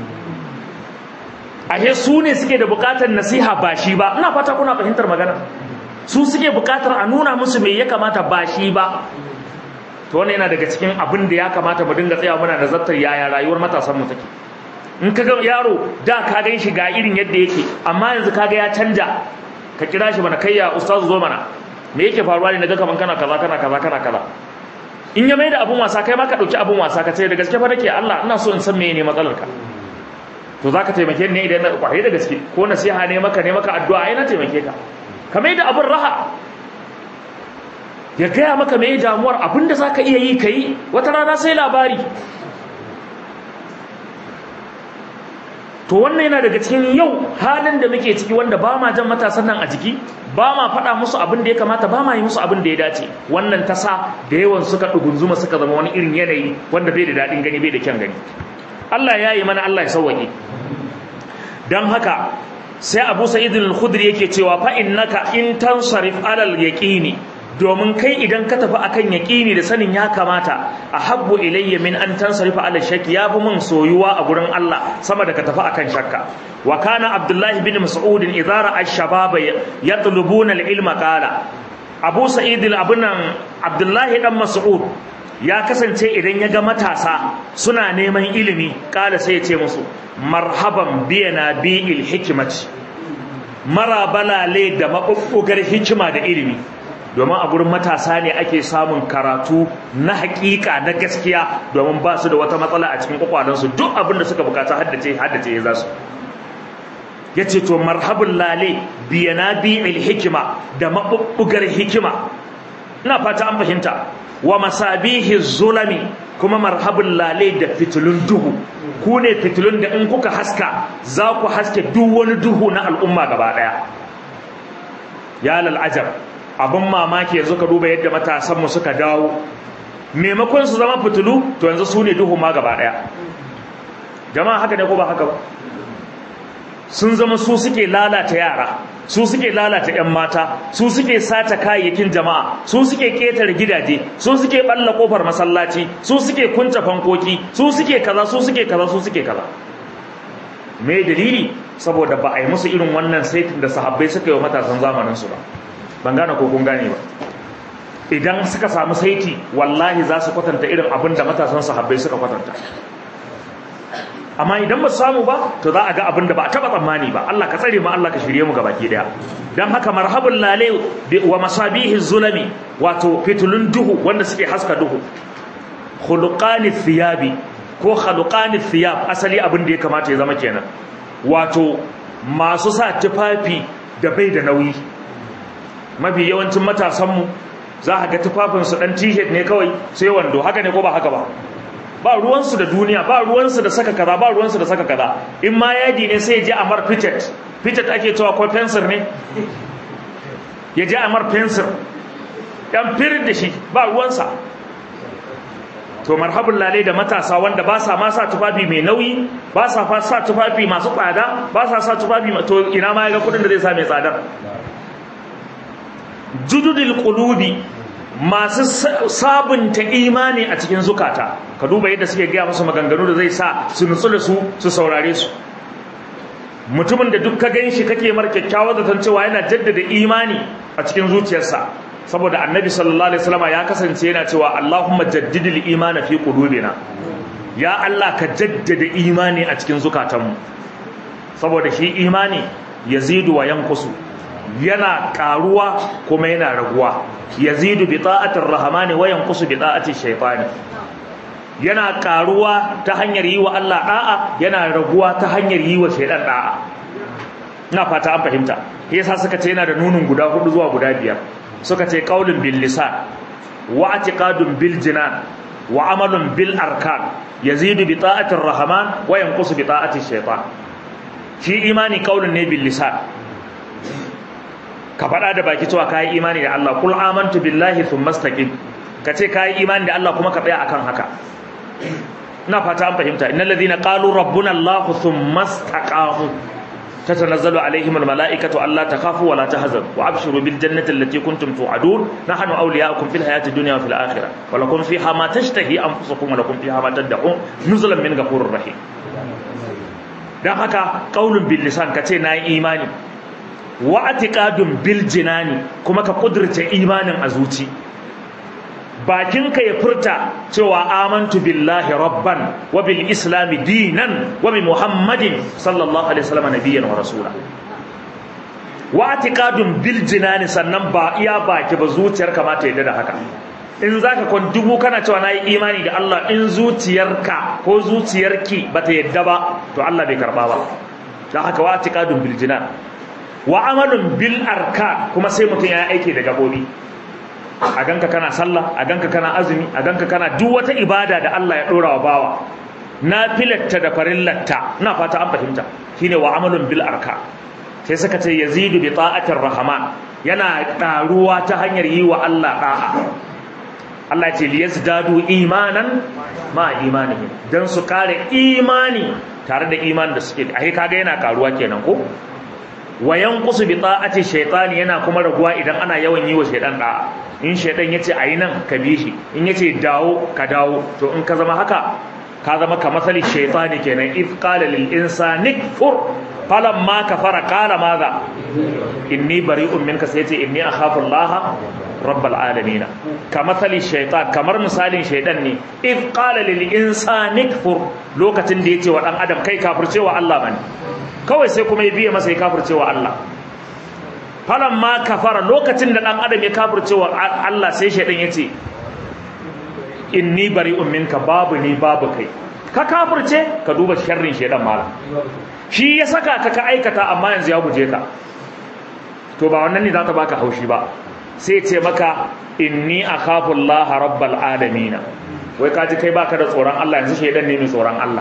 ashe su ne suke da bukatar nasiha ba shi ba ina fata kuna fahimtar magana su suke bukatar a nuna musu me ya kamata ba shi ba to wannan yana daga cikin abin da ya kamata mu dinga tsaya muna nazartar yaya rayuwar matasan mu take in ka ga yaro da ka gan shi ga irin yadda yake amma yanzu kaga ya canja ka kira shi mana kai ya ustazu zo mana me yake faruwa ne naga kaman kana kaza kana kaza kana kaza in ya mai da abun wasa kai ma ka dauki abun wasa ka ce da gaske fa nake Allah ina so in san meye ne matsalar ka to zaka taimake ni idan na kwarai da gaske ko nasiha ne maka ne maka addu'a ai na taimake ka ka mai da abun raha ya gaya maka mai damuwar abinda za ka iya yi ka yi wata rana sai labari to wannan yana daga cikin yau halin da muke ciki wanda ba ma jan matasan nan a jiki ba ma faɗa musu abin da ya kamata ba ma yi musu abin da ya dace wannan ta sa da yawan suka ɗugunzuma suka zama wani irin yanayi wanda bai da daɗin gani bai da kyan gani Allah ya yi mana Allah ya sauwaƙe don haka sai abu sa'id al-khudri yake cewa fa innaka in tansarif alal yaqini domin kai idan ka tafi akan yaqini da sanin ya kamata ahabbu ilayya min an tansarifa ala shakki yafi mun soyuwa a gurin Allah sama da ka tafi akan shakka wa kana abdullah ibn mas'ud idza ra'a ash-shabab yatlubuna al-ilma qala abu sa'id al-abunan abdullah dan mas'ud ya kasance idan ya ga matasa suna neman ilimi kala sai ya ce musu marhaban biyana bi'il hikmati mara balale da mabubbugar hikima da ilimi domin a gurin matasa ne ake samun karatu na hakika na gaskiya domin ba su da wata matsala a cikin kwakwalansu duk abin da suka bukata haddace haddace ya za su ya ce to marhabin lale biyana bi'il hikima da mabubbugar hikima ina fata an fahimta wa masabihi zulami kuma marhabin lale da fitilun duhu ku ne fitilun da in kuka haska za ku haske duk wani duhu na al'umma gaba daya ya lal'ajar abin mamaki yanzu ka duba yadda matasanmu suka dawo maimakon su zama fitilu to yanzu su ne duhu ma gaba daya jama'a haka ne ko ba haka ba sun zama su suke lalata yara su suke lalata 'yan mata su suke sata kayayyakin jama'a su suke ƙetare gidaje su suke ɓalla ƙofar masallaci su suke kunce fankoki su suke kaza su suke kaza su suke kaza me dalili saboda ba a yi musu irin wannan saitin da sahabbai suka yi wa matasan zamaninsu ba ban gane ko kun gane ba idan suka samu saiti wallahi za su kwatanta irin abin da matasan sahabbai suka kwatanta amma idan ba samu ba to za a ga abin da ba a taba tsammani ba Allah ka tsare mu Allah ka shirye mu gabaki daya dan haka marhabul lale wa masabihi zulami wato fitulun duhu wanda suke haska duhu khuluqani thiyabi ko khaluqani thiyab asali abin da ya kamata ya zama kenan wato masu sa tufafi da bai da nauyi mafi yawancin matasan mu za ka ga tufafin su dan t-shirt ne kawai sai wando haka ne ko ba haka ba ba ruwansu da duniya ba ruwansu da saka kaza ba ruwansu da saka kaza in ma yadi ne sai ya je amar fitet fitet ake cewa ko fensir ne ya je amar fensir dan firin da shi ba ruwansa to marhabun lalai da matasa wanda ba sa ma sa tufafi mai nauyi ba sa fa sa tufafi masu tsada ba sa sa tufafi to ina ma ya ga kudin da zai sa mai tsadar jududul qulubi masu sabunta imani a cikin zukata ka duba yadda suke gaya musu maganganu da zai sa su nutsu da su su saurare su mutumin da duk ka gan shi kake mar kyakkyawar zaton cewa yana jaddada imani a cikin zuciyarsa saboda annabi sallallahu alaihi wasallam ya kasance yana cewa Allahumma jaddidil imana fi qulubina ya Allah ka jaddada imani a cikin zukatanmu saboda shi imani yazidu wa yankusu yana karuwa kuma yana raguwa yazidu bi ta'atir rahmani wa yanqusu bi ta'ati shaytani yana karuwa ta hanyar yi wa Allah da'a yana raguwa ta hanyar yi wa shaytan da'a ina fata an fahimta yasa suka ce yana da nunun guda hudu zuwa guda biyar suka ce qaulun bil lisan wa i'tiqadun bil jinan wa amalun bil arkan yazidu bi ta'atir rahman wa yanqusu bi ta'ati shaytan shi imani qaulun ne bil lisan ka faɗa da baki cewa kayi imani da Allah kul amantu billahi thumma istaqim ka ce kayi imani da Allah kuma ka tsaya akan haka ina fata an fahimta innal ladhina qalu rabbuna Allah thumma istaqamu tatanazzalu alaihim almalaikatu alla takhafu wa la tahzanu wa abshiru bil jannati allati kuntum tu'adun nahnu awliya'ukum fil hayati dunya wa fil akhirah wa lakum fiha ma tashtahi anfusukum wa lakum fiha ma tad'un nuzulan min ghafurir rahim dan haka qaulun bil lisan kace nayi imani wa atiqadun bil jinani kuma ka kudurce imanin a zuci bakinka ya furta cewa amantu billahi rabban wa bil islami dinan wa bi muhammadin sallallahu alaihi wasallam nabiyyan wa rasula wa atiqadun bil jinani sannan ba iya baki ba zuciyar ka ma ta yadda da haka in zaka kon dubu kana cewa nayi imani da Allah in zuciyarka ko zuciyarki bata yadda ba to Allah bai karba ba dan haka wa atiqadun bil jinan wa amalun bil arkan kuma sai mutum ya aiki da gabobi a ganka kana sallah a ganka kana azumi a ganka kana duk wata ibada da Allah ya dora wa bawa na filatta da farillatta ina fata an fahimta shine wa amalun bil arkan sai suka ce yazidu bi ta'atir rahman yana ɗaruwa ta hanyar yi wa Allah da'a Allah ce liyazdadu imanan ma imanihim dan su kare imani tare da imanin da suke ai kaga yana karuwa kenan ko wa yanqusu bi ta'ati shaytani yana kuma raguwa idan ana yawan yi wa shaytan da'a in shaytan yace ayi nan ka bi shi in yace dawo ka dawo to in ka zama haka ka zama ka masali shaytani kenan id qala lil insani kfur falamma kafara qala madha inni bari'un minka sai yace inni akhafu allaha rabbal alamin kamathali shaytan kamar misalin shaydan ne if qala lil insani kfur lokacin da yace wa dan adam kai kafircewa Allah bane kawai sai kuma ya biye masa ya kafircewa Allah falamma kafara lokacin da dan adam ya kafircewa Allah sai shaydan yace inni bari'un minka babu ni babu kai ka kafirce ka duba sharrin shaydan mala shi ya saka ka ka aikata amma yanzu ya guje ka to ba wannan ne za ta baka haushi ba sai ce maka inni akhafu Allah rabbal alamin wai kaji kai baka da tsoron Allah yanzu shedan ne mai tsoron Allah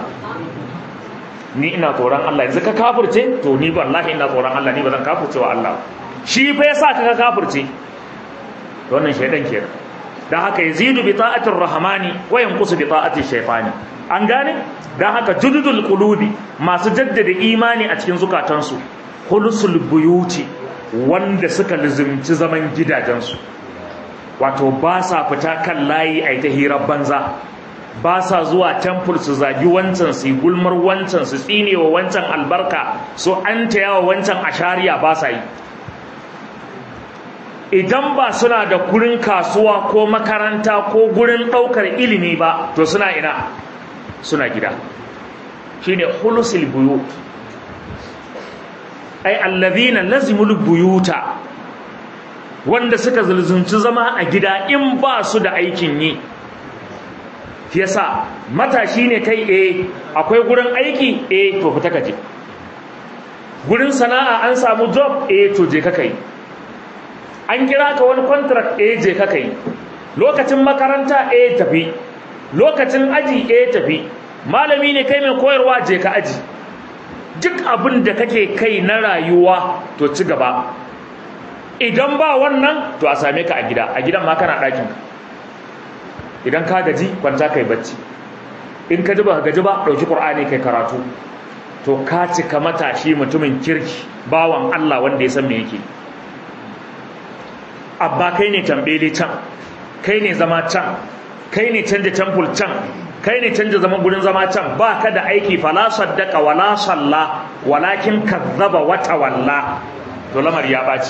ni ina tsoron Allah yanzu ka kafirce to ni wallahi ina tsoron Allah ni ba zan kafirce wa Allah shi fa yasa ka kafirce to wannan shedan kenan dan haka yazidu bi ta'atir rahmani wa yanqusu bi ta'ati shaytani an gane dan haka jududul qulubi masu jaddada imani a cikin zukatansu khulusul buyuti wanda suka lizimci zaman gidajensu wato ba sa fita kan layi a ta hirar banza ba sa zuwa temple su zagi wancan su gulmar wancan su tsinewa wancan albarka su an yawa wancan ashariya ba sa yi idan ba suna da gurin kasuwa ko makaranta ko gurin ɗaukar ilimi ba to suna ina suna gida shine hulusul buyut ai allazina lazimul buyuta wanda suka zulzunci zama a gida in ba su da aikin yi yasa matashi ne kai eh akwai gurin aiki eh to fita kaje gurin sana'a an samu job eh to je ka kai an kira ka wani contract eh je ka kai lokacin makaranta eh tafi lokacin aji eh tafi malami ne kai mai koyarwa je ka aji duk abin da kake kai na rayuwa to ci gaba idan ba wannan to a same ka a gida a gidan ma kana ɗakin idan ka gaji kwanta kai bacci in ka ji ba gaji ba ɗauki ƙur'ani kai karatu to ka cika matashi mutumin kirki bawan Allah wanda ya san me yake abba kai ne tambele can kai ne zama can kai ne canja temple can kai ne canja zaman gurin zama can ba ka da aiki fala saddaka wala salla walakin kazzaba wa tawalla to lamar ya baci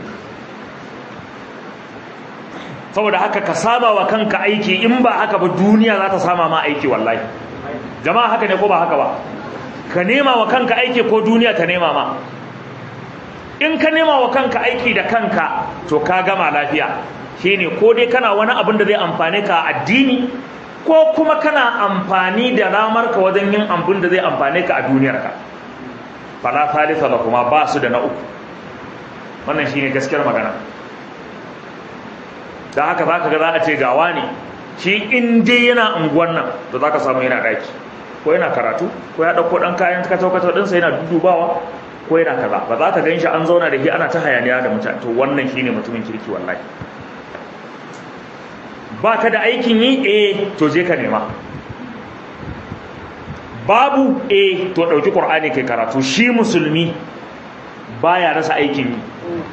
saboda haka ka saba wa kanka aiki in ba haka ba duniya za ta sama ma aiki wallahi jama'a haka ne ko ba haka ba ka nema wa kanka aiki ko duniya ta nema ma in ka nema wa kanka aiki da kanka to ka gama lafiya shine ko dai kana wani abin da zai amfane ka a addini ko kuma kana amfani da ramar ka wajen yin abin da zai amfane ka a duniyarka fala thalitha da kuma ba su da na uku wannan shine gaskiyar magana da haka zaka ga za a ce gawa ne shi in dai yana unguwan nan to zaka samu yana daki ko yana karatu ko ya dauko dan kayan kacau kacau din sa yana dudubawa ko yana kaza ba za ka gan shi an zauna da shi ana ta hayaniya da mutane to wannan shine mutumin kirki wallahi ba ka da aikin yi eh to je ka nema babu eh to ɗauki ƙur'ani kai karatu shi musulmi baya rasa aikin yi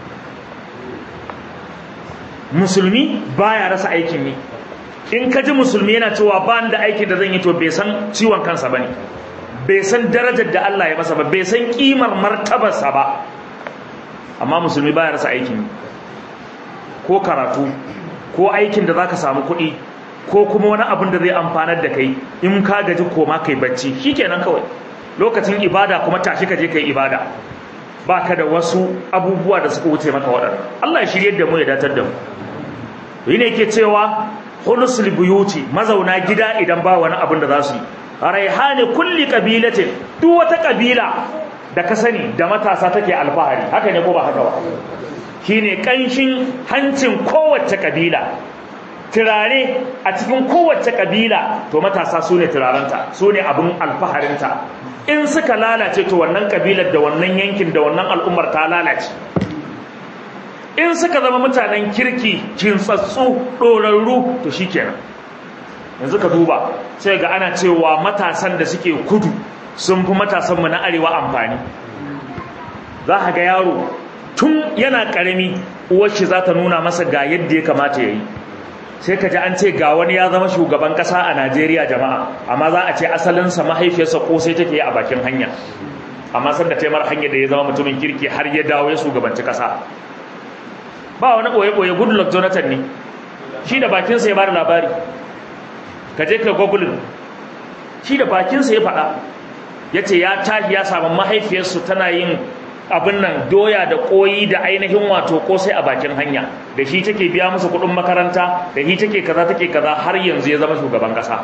musulmi baya rasa aikin yi in ka ji musulmi yana cewa ba da aikin da zan yi to bai san ciwon kansa ba ne bai san darajar da Allah ya masa ba bai san kimar martabarsa ba amma musulmi baya rasa aikin yi ko karatu ko aikin da zaka samu kuɗi ko kuma wani abin da zai amfanar da kai in ka gaji koma kai bacci shikenan kawai lokacin ibada kuma tashi ka je kai ibada baka da wasu abubuwa da suka wuce maka waɗanda Allah ya shirye da mu ya datar da mu yi ne ke cewa hulusul buyuti mazauna gida idan ba wani abin da za su yi raihani kulli qabilatin duk wata kabila da ka sani da matasa take alfahari haka ne ko ba haka ba shine kanshin hancin kowace kabila turare a cikin kowace kabila to matasa su ne turarenta su ne abin alfaharinta in suka lalace to wannan kabilar da wannan yankin da wannan al'ummar ta lalace in suka zama mutanen kirki kintsatsu ɗorarru to shikenan yanzu ka duba sai ga ana cewa matasan da suke kudu sun fi matasanmu na arewa amfani za ka ga yaro tun yana ƙarami uwarshi za ta nuna masa ga yadda ya kamata ya yi sai ka ji an ce ga wani ya zama shugaban ƙasa a najeriya jama'a amma za a ce asalinsa mahaifiyarsa ko sai take a bakin hanya amma sanda taimar hanyar da ya zama mutumin kirki har ya dawo ya shugabanci ƙasa ba wani ɓoye-ɓoye goodluck jonathan ne shi da bakinsa ya bada labari ka je ka google shi da bakinsa ya faɗa ya ce ya tashi ya samu mahaifiyarsu tana yin abin nan doya da koyi da ainihin wato kosai a bakin hanya da shi take biya musu kuɗin makaranta da shi take kaza take kaza har yanzu ya zama shugaban ƙasa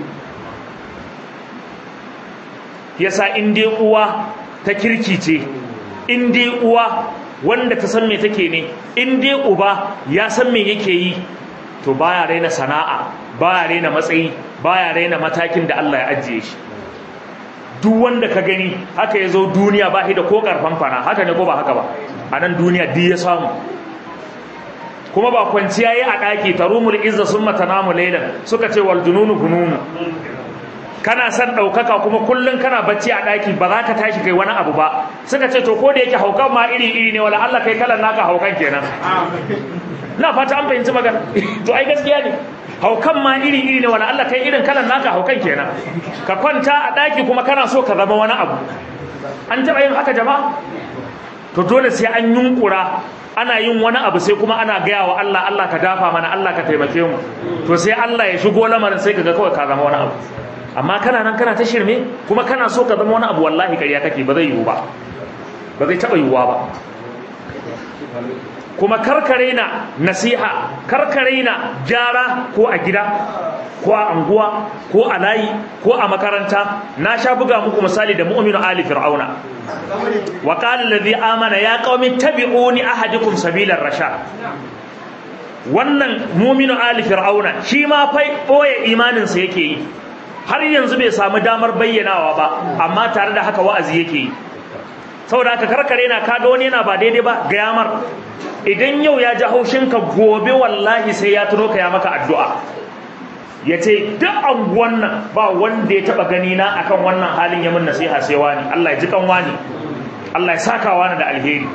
yasa in dai uwa ta kirki ce in dai uwa wanda ta san me take ne in dai uba ya san me yake yi to baya raina sana'a baya raina matsayi baya raina matakin da Allah ya ajiye shi duk wanda ka gani haka ya zo duniya ba shi da ko karfan fana haka ne ko ba haka ba a nan duniya duk ya samu kuma ba kwanciya yi a ɗaki tarumul izza sun matanamu lailan suka ce wal jununu gununu kana san ɗaukaka kuma kullum kana bacci a ɗaki ba za ka tashi kai wani abu ba suka ce to ko da yake haukan ma iri iri ne wala Allah kai kalan naka haukan kenan na fata an fahimci magana to ai gaskiya ne haukan ma iri iri ne wala Allah kai irin kalan naka haukan kenan ka kwanta a ɗaki kuma kana so ka zama wani abu an taɓa yin haka jama'a to dole sai an yunkura ana yin wani abu sai kuma ana gaya wa Allah Allah ka dafa mana Allah ka taimake mu to sai Allah ya shigo lamarin sai kaga kawai ka zama wani abu amma kana nan kana ta shirme kuma kana so ka zama wani abu wallahi ƙarya kake ba zai yiwu ba ba zai taɓa yiwuwa ba kuma karkare na nasiha karkare na gyara ko a gida ko a anguwa ko a layi ko a makaranta na sha buga muku misali da mu'minu ali fir'auna wa qala alladhi amana ya qaumi tabi'uni ahadukum sabilar rashad wannan mu'minu ali fir'auna shi ma fa boye imanin sa yake yi har yanzu bai samu damar bayyanawa ba amma tare da haka wa'azi yake yi saboda haka karkare na kaga wani yana ba daidai ba ga yamar idan yau ya ji haushinka gobe wallahi sai ya tuno ka ya maka addu'a ya ce duk anguwan nan ba wanda ya taba gani na akan wannan halin ya mun nasiha sai wani Allah ya ji kan wani Allah ya saka wani da alheri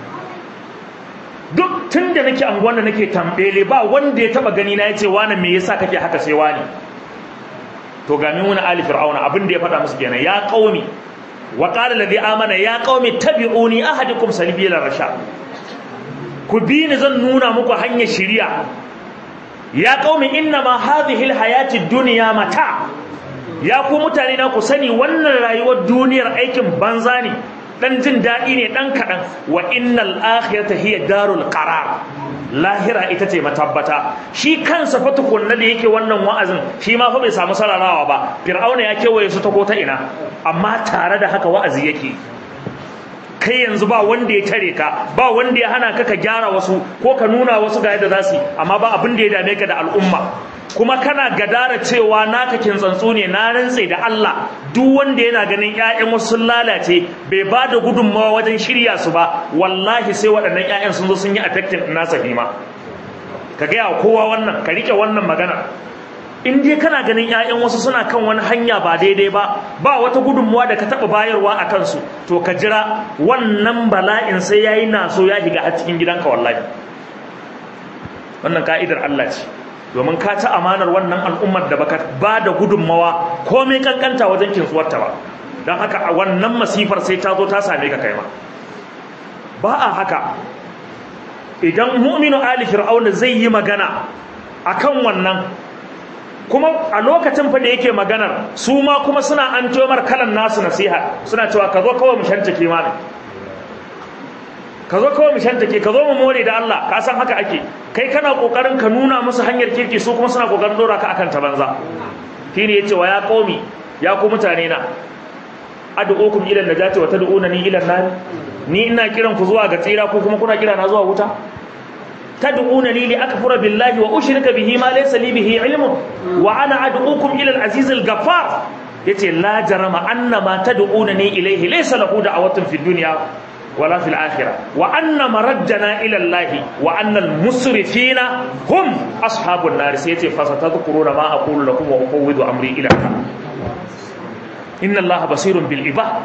duk tun da nake anguwan nan nake tambele ba wanda ya taba gani na ya ce wani me yasa kake haka sai wani to ga min wani ali fir'auna abin da ya faɗa musu kenan ya qaumi wa qala alladhi amana ya qaumi tabi'uni ahadukum salibila rashad ku bi ni zan nuna muku hanyar shiriya ya qaumi inna ma hadhihi alhayati dunya mata ya ku mutane na ku sani wannan rayuwar duniyar aikin banza ne dan jin dadi ne dan kadan wa innal akhirata hiya darul qarar lahira ita ce matabbata shi kansa fa tukunna da yake wannan wa'azin shi ma fa bai samu sararawa ba fir'auna ya kewaye su ta ko ta ina amma tare da haka wa'azi yake kai yanzu ba wanda ya tare ka ba wanda ya hana ka ka gyara wasu ko ka nuna wasu ga yadda za su amma ba abin da ya dame ka da al'umma kuma kana gadara cewa naka kintsantsu ne na rantse da Allah duk wanda yana ganin ƴaƴan wasu sun lalace bai ba da gudunmawa wajen shirya su ba wallahi sai waɗannan ƴaƴan sun zo sun yi affecting nasa hima ka gaya kowa wannan ka rike wannan magana in dai kana ganin ƴaƴan wasu suna kan wani hanya ba daidai ba ba wata gudunmuwa da ka taɓa bayarwa a kansu to ka jira wannan bala'in sai yayi naso ya shiga a cikin gidanka wallahi wannan ka'idar Allah ce domin ka ci amanar wannan al'ummar da baka ba da gudunmawa komai kankanta wajen kintsuwarta ba don haka wannan masifar sai ta zo ta same ka kai ma ba a haka idan mu'minu ali fir'auna zai yi magana akan wannan kuma a lokacin fa da yake maganar su ma kuma suna an mar kalan nasu nasiha suna cewa ka zo kawai mu shantake mana ka zo kawai mu shantake ka zo mu more da Allah ka san haka ake kai kana kokarin ka nuna musu hanyar kirki su kuma suna kokarin dora ka akan ta banza shine yace wa ya qaumi ya ku mutane na ad'ukum ila najati wa tad'unani ila an ni ina kiran ku zuwa ga tsira ko kuma kuna kira na zuwa wuta tad'unani li akfura billahi wa ushrika bihi ma laysa li bihi ilmun wa ana ad'ukum ila al-aziz al-ghaffar yace la jarama anna ma tad'unani ilayhi laysa lahu da'watun fid dunya wala fil akhirah wa anna maraddana ila Allah wa anna al-musrifina hum ashabun nar sai yace fasatadhkuruna ma aqulu lakum wa ufawwidu amri ila Allah inna Allah basirun bil ibad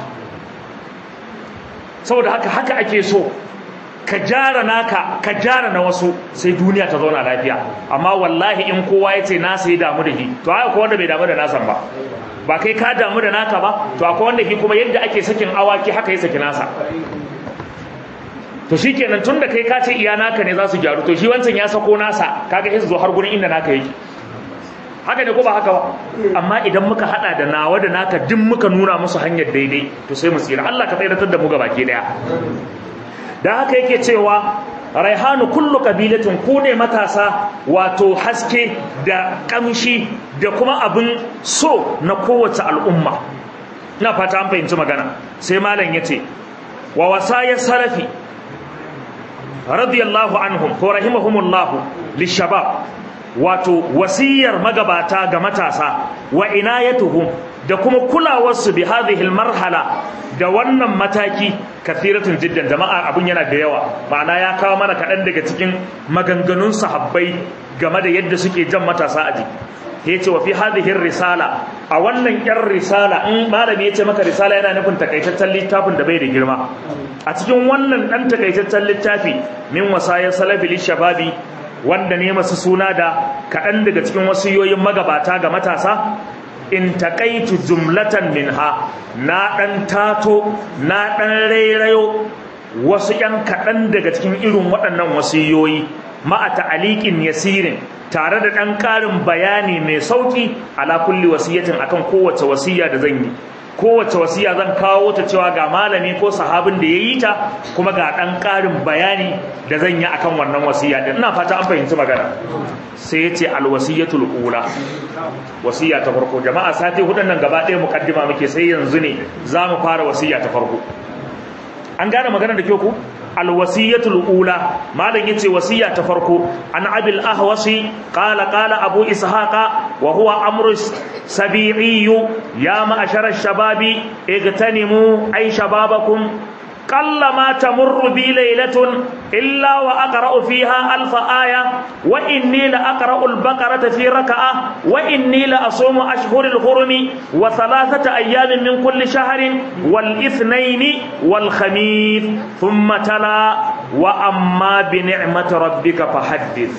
saboda haka haka ake so ka jara naka ka jara na wasu sai duniya ta zauna lafiya amma wallahi in kowa ya ce nasa ya damu da shi to haka wanda bai damu da nasan ba ba kai ka damu da naka ba to akwai wanda shi kuma yadda ake sakin awaki haka ya saki nasa to shikenan tunda kai ka ce iya naka ne za su gyaru to shi wancan ya sako nasa kaga sai su zo har gurin inda naka yake haka ne ko ba haka ba amma idan muka hada da nawa da naka duk muka nuna musu hanyar daidai to sai mu tsira Allah ka tsayar da mu gabaki daya da haka yake cewa raihanu kullu qabilatin ku ne matasa wato haske da kamshi da kuma abin so na kowace al'umma ina fata an fahimci magana sai malam yace wa wasaya salafi radiyallahu anhum ko rahimahumullahu lishabab wato wasiyar magabata ga matasa wa inayatuhum da kuma kulawarsu bi hadhihi almarhala da wannan mataki kathiratun jiddan jama'a abun yana da yawa ma'ana ya kawo mana kaɗan daga cikin maganganun sahabbai game da yadda suke jan matasa a jiki yace wa fi hadhihi risala a wannan yar risala in malami yace maka risala yana nufin takaitaccen littafin da bai da girma a cikin wannan dan takaitaccen littafi min wasaya salafi lishababi wanda ne masu suna da kaɗan daga cikin wasiyoyin magabata ga matasa in taƙaitu jumlatan minha na ɗan tato na ɗan rairayo wasu ‘yan kaɗan daga cikin irin waɗannan wasiyoyi ma'a ta'aliƙin yasirin tare da ɗan ƙarin bayani mai sauƙi ala kulli wasiyatin akan kowace wasiya da zan yi kowace wasiya zan kawo ta cewa ga malami ko sahabin da ya yi ta kuma ga ɗan ƙarin bayani da zan yi akan wannan wasiya din ina fata an fahimci magana sai ya ce alwasiyatul ula wasiya ta farko jama'a sati hudun nan gaba ɗaya mukaddima muke sai yanzu ne za mu fara wasiya ta farko an gane magana da kyau ku alwasiyatul ula malam yace wasiya ta farko an abil ahwasi qala qala abu ishaqa wa huwa amru sabi'i ya ma'ashara shababi igtanimu ay shababakum قل ما تمر بي ليلة إلا وأقرأ فيها ألف آية وإني لأقرأ البقرة في ركعة وإني لأصوم أشهر الحرم وثلاثة أيام من كل شهر والإثنين والخميس ثم تلا وأما بنعمة ربك فحدث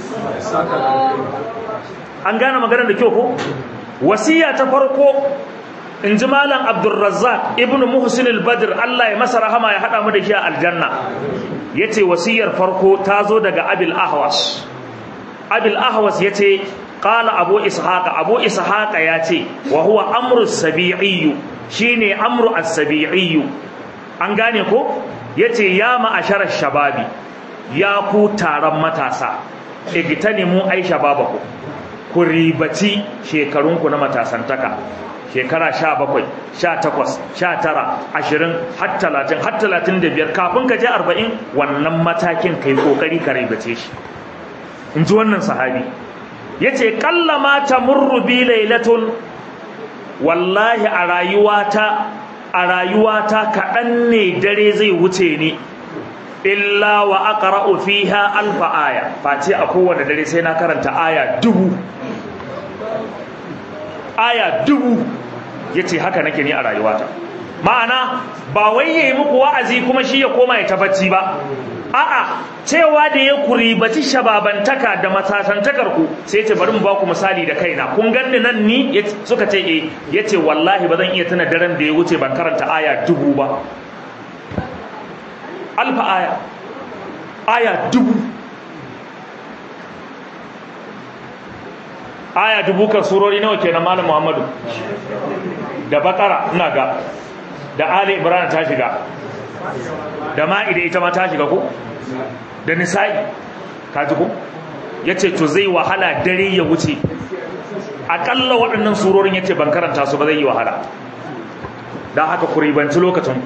an gane maganar da kyau ko wasiya ta farko in ji malam abdulrazzaq ibnu muhsin al-badr Allah ya masa rahama ya hada mu da shi a aljanna yace wasiyar farko ta zo daga abil ahwas abil ahwas yace qala abu ishaqa abu ishaqa yace wa huwa amru sabi'i shine amru as-sabi'i an gane ko yace ya ma'ashara shababi ya ku taron matasa igtanimu ai shababaku ku ribaci shekarunku na matasantaka shekara sha bakwai sha takwas sha tara ashirin har talatin har talatin da biyar kafin ka je arba'in wannan matakin kai kokari ka ribace shi in ji wannan sahabi ya ce kalla ma ta murru bi lailatun wallahi a rayuwata a rayuwata kaɗan ne dare zai wuce ni illa wa aqra'u fiha alfa aya face a kowane dare sai na karanta aya dubu aya dubu yace haka nake ni a rayuwata ma'ana ba wai yayi muku wa'azi kuma shi ya koma ya tabbaci ba a'a cewa da ya kuribaci shababantaka da matasantakar ku sai ce bari mu ba ku misali da kaina kun ganni nan ni suka ce eh yace wallahi ba zan iya tuna daren da ya wuce ban karanta aya dubu ba alfa aya aya dubu aya dubu kan surori nawa kenan malam muhammadu da bakara ina ga da ali ibrahim ta shiga da ma'ida ita ma ta shiga ko da nisa'i ka ji ko yace to zai wahala dare ya wuce akalla waɗannan surorin yace ban karanta su ba zai yi wahala dan haka ku ribanci lokacin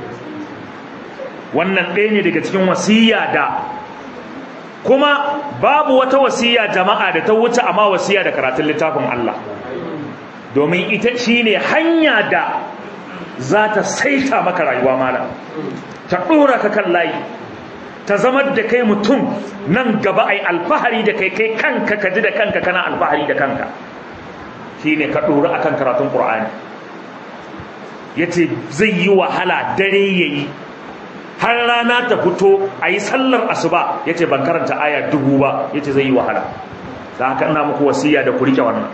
wannan ɗaya ne daga cikin wasiya da kuma babu wata wasiya jama'a da ta wuce amma wasiya da karatun littafin Allah domin ita shine hanya da za ta saita maka rayuwa mala ta ɗora ka kan layi ta zama da kai mutum nan gaba ai alfahari da kai kai kanka ka ji da kanka kana alfahari da kanka shine ka ɗora akan karatun Qur'ani yace zai yi wahala dare yayi har rana ta fito a yi sallar asuba ya ce ban karanta aya dubu ba ya ce zai yi wahala da haka ina muku wasiya da ku rike wannan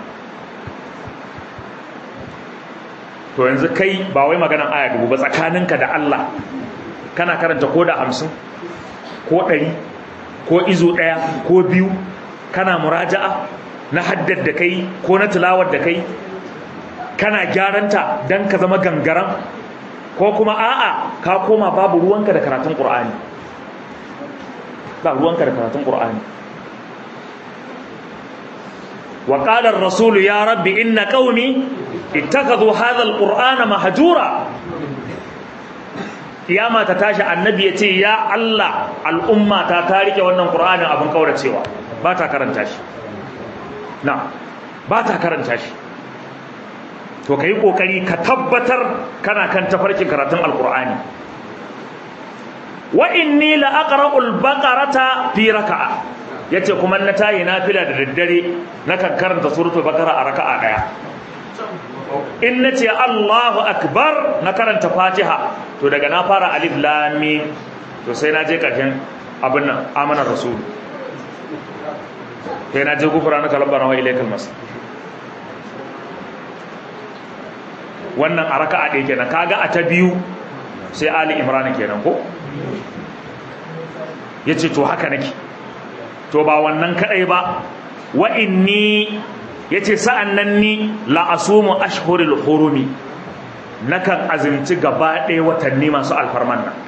to yanzu kai ba wai maganan aya dubu ba tsakaninka da Allah kana karanta ko da hamsin ko ɗari ko izo ɗaya ko biyu kana muraja'a na haddar da kai ko na tilawar da kai kana gyaranta don ka zama gangaran ko kuma a'a ka koma babu ruwanka da karatun Qur'ani ba ruwanka da karatun Qur'ani wa qala ar-rasul ya rabbi inna qaumi ittakhadhu hadha al-qur'ana mahjura kiyama ta tashi annabi yace ya Allah al'umma ta ta rike wannan qur'anin abin kauracewa ba ta karanta shi na ba ta karanta shi to ka yi ƙoƙari ka tabbatar kana kan tafarkin karatun alƙur'ani wa inni la aqra'ul baqarata fi raka'a yace kuma na tayi nafila da daddare nakan karanta suratul baqara a raka'a daya in nace Allahu akbar na karanta fatiha to daga na fara alif lam mim to sai na je karshen abin nan amana rasul sai na je gufura na kalabana wa ilaikal masjid wannan a raka'a ɗaya kenan kaga a ta biyu sai ali imran kenan ko yace to haka nake to ba wannan kadai ba wa inni yace sa'annan ni la asumu ashhurul hurumi nakan azumci gaba ɗaya watanni masu alfarman nan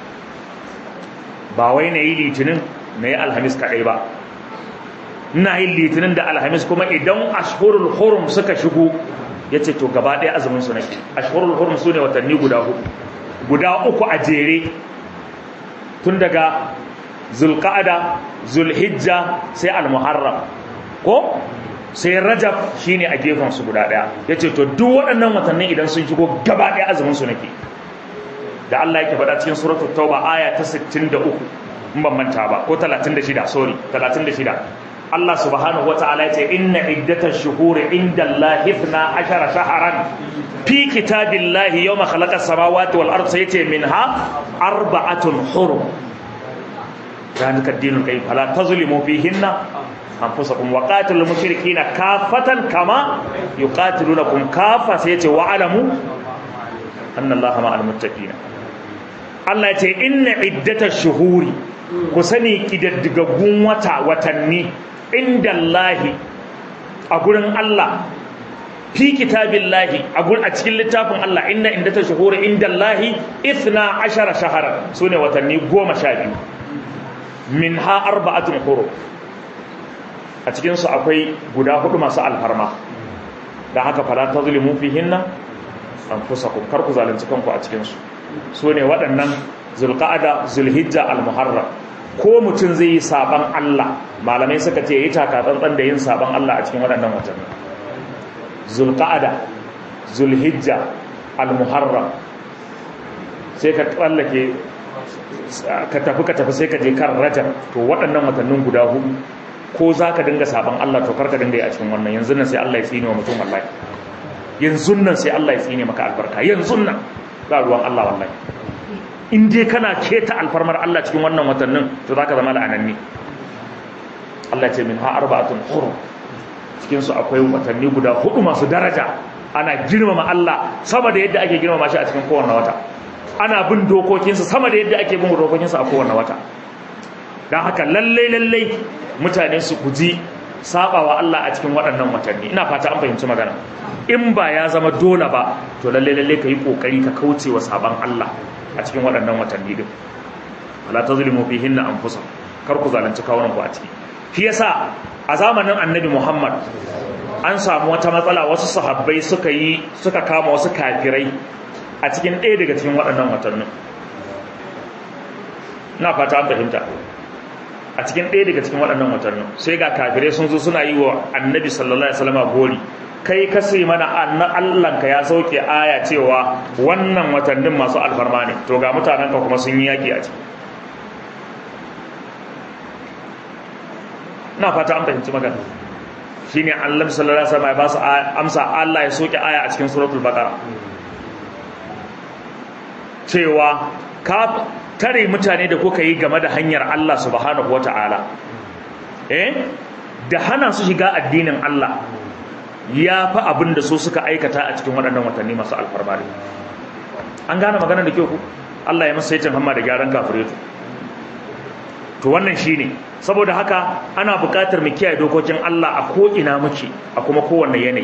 ba wai na yi litinin na yi alhamis kadai ba ina yin litinin da alhamis kuma idan ashhurul hurum suka shigo ya ce to gaba ɗaya azumin su nake ashhurul hurum su ne watanni guda hudu guda uku a jere tun daga zulqa'ada zulhijja sai almuharram ko sai rajab shine a gefen su guda ɗaya yace to duk waɗannan watanni idan sun shigo gaba ɗaya azumin su nake da Allah yake faɗa cikin suratul tauba aya ta 63 in ban manta ba ko 36 sorry 36 Allah subhanahu wa ta'ala ya ce inna iddatash shuhuri inda Allah ifna ashara shaharan fi kitabillahi yawma khalaqa samawati wal ardi sai yace minha arba'atun hurum zalika ad-dinul qayyim fala tazlimu fihinna anfusakum wa qatilul mushrikeena kafatan kama yuqatilunakum kafa sai yace wa alamu anna Allaha ma'al muttaqin Allah ya ce inna iddatash shuhuri ku sani kidaddigaggun wata watanni inda Allahi a gurin Allah fi kitabillahi a gurin a cikin littafin Allah inna inda ta shuhuri inda Allahi ithna ashara shahara sune watanni goma sha biyu min ha arba'atun huru a cikin su akwai guda hudu masu alfarma dan haka fala tazlimu fihinna anfusakum kar ku zalunci kanku a cikin su sune waɗannan zulqa'ada zulhijja almuharram ko mutum zai yi saban Allah malamai suka ce yi taka tsantsan da yin saban Allah a cikin waɗannan watanni zulqa'ada zulhijja almuharram sai ka tsallake ka tafi ka tafi sai ka je kan rajab to waɗannan watannin guda hudu ko za ka dinga saban Allah to karka dinga yi a cikin wannan yanzu nan sai Allah ya tsine wa mutum wallahi yanzu nan sai Allah ya tsine maka albarka yanzu nan ba ruwan Allah wallahi in dai kana keta alfarmar Allah cikin wannan watannin to zaka zama la'ananni Allah ce min ha arba'atun hurum cikin su akwai watanni guda hudu masu daraja ana girmama Allah sama da yadda ake girmama shi a cikin kowanne wata ana bin dokokinsa sama da yadda ake bin dokokinsa a kowanne wata dan haka lalle lalle mutane su guji sabawa Allah a cikin waɗannan watanni ina fata an fahimci magana in ba ya zama dole ba to lalle lalle ka yi kokari ka kauce wa saban Allah a cikin waɗannan watanni din wala tazlimu fihinna anfusakum kar ku zalunci kawunan ku a ciki shi yasa a zamanin annabi Muhammad an samu wata matsala wasu sahabbai suka yi suka kama wasu kafirai a cikin ɗaya daga cikin waɗannan watannin na fata an fahimta a cikin ɗaya daga cikin waɗannan watannin sai ga kafirai sun zo suna yi wa annabi sallallahu alaihi wasallam gori kai ka sai mana annan Allahnka ya sauke aya cewa wannan watannin masu alfarma ne to ga mutanenka kuma sun yi yaki a ciki na fata an fahimci magana shine Allah sallallahu alaihi wasallam ya ba su amsa Allah ya soke aya a cikin suratul baqara cewa ka tare mutane da kuka yi game da hanyar Allah subhanahu wataala eh da hana su shiga addinin Allah ya fa abin da su suka aikata a cikin waɗannan watanni masu alfarma an gane magana da kyau ku Allah ya masa yacin hamma da gyaran kafiretu to wannan shine saboda haka ana buƙatar mu kiyaye dokokin Allah a ko ina muke a kuma kowanne yanayi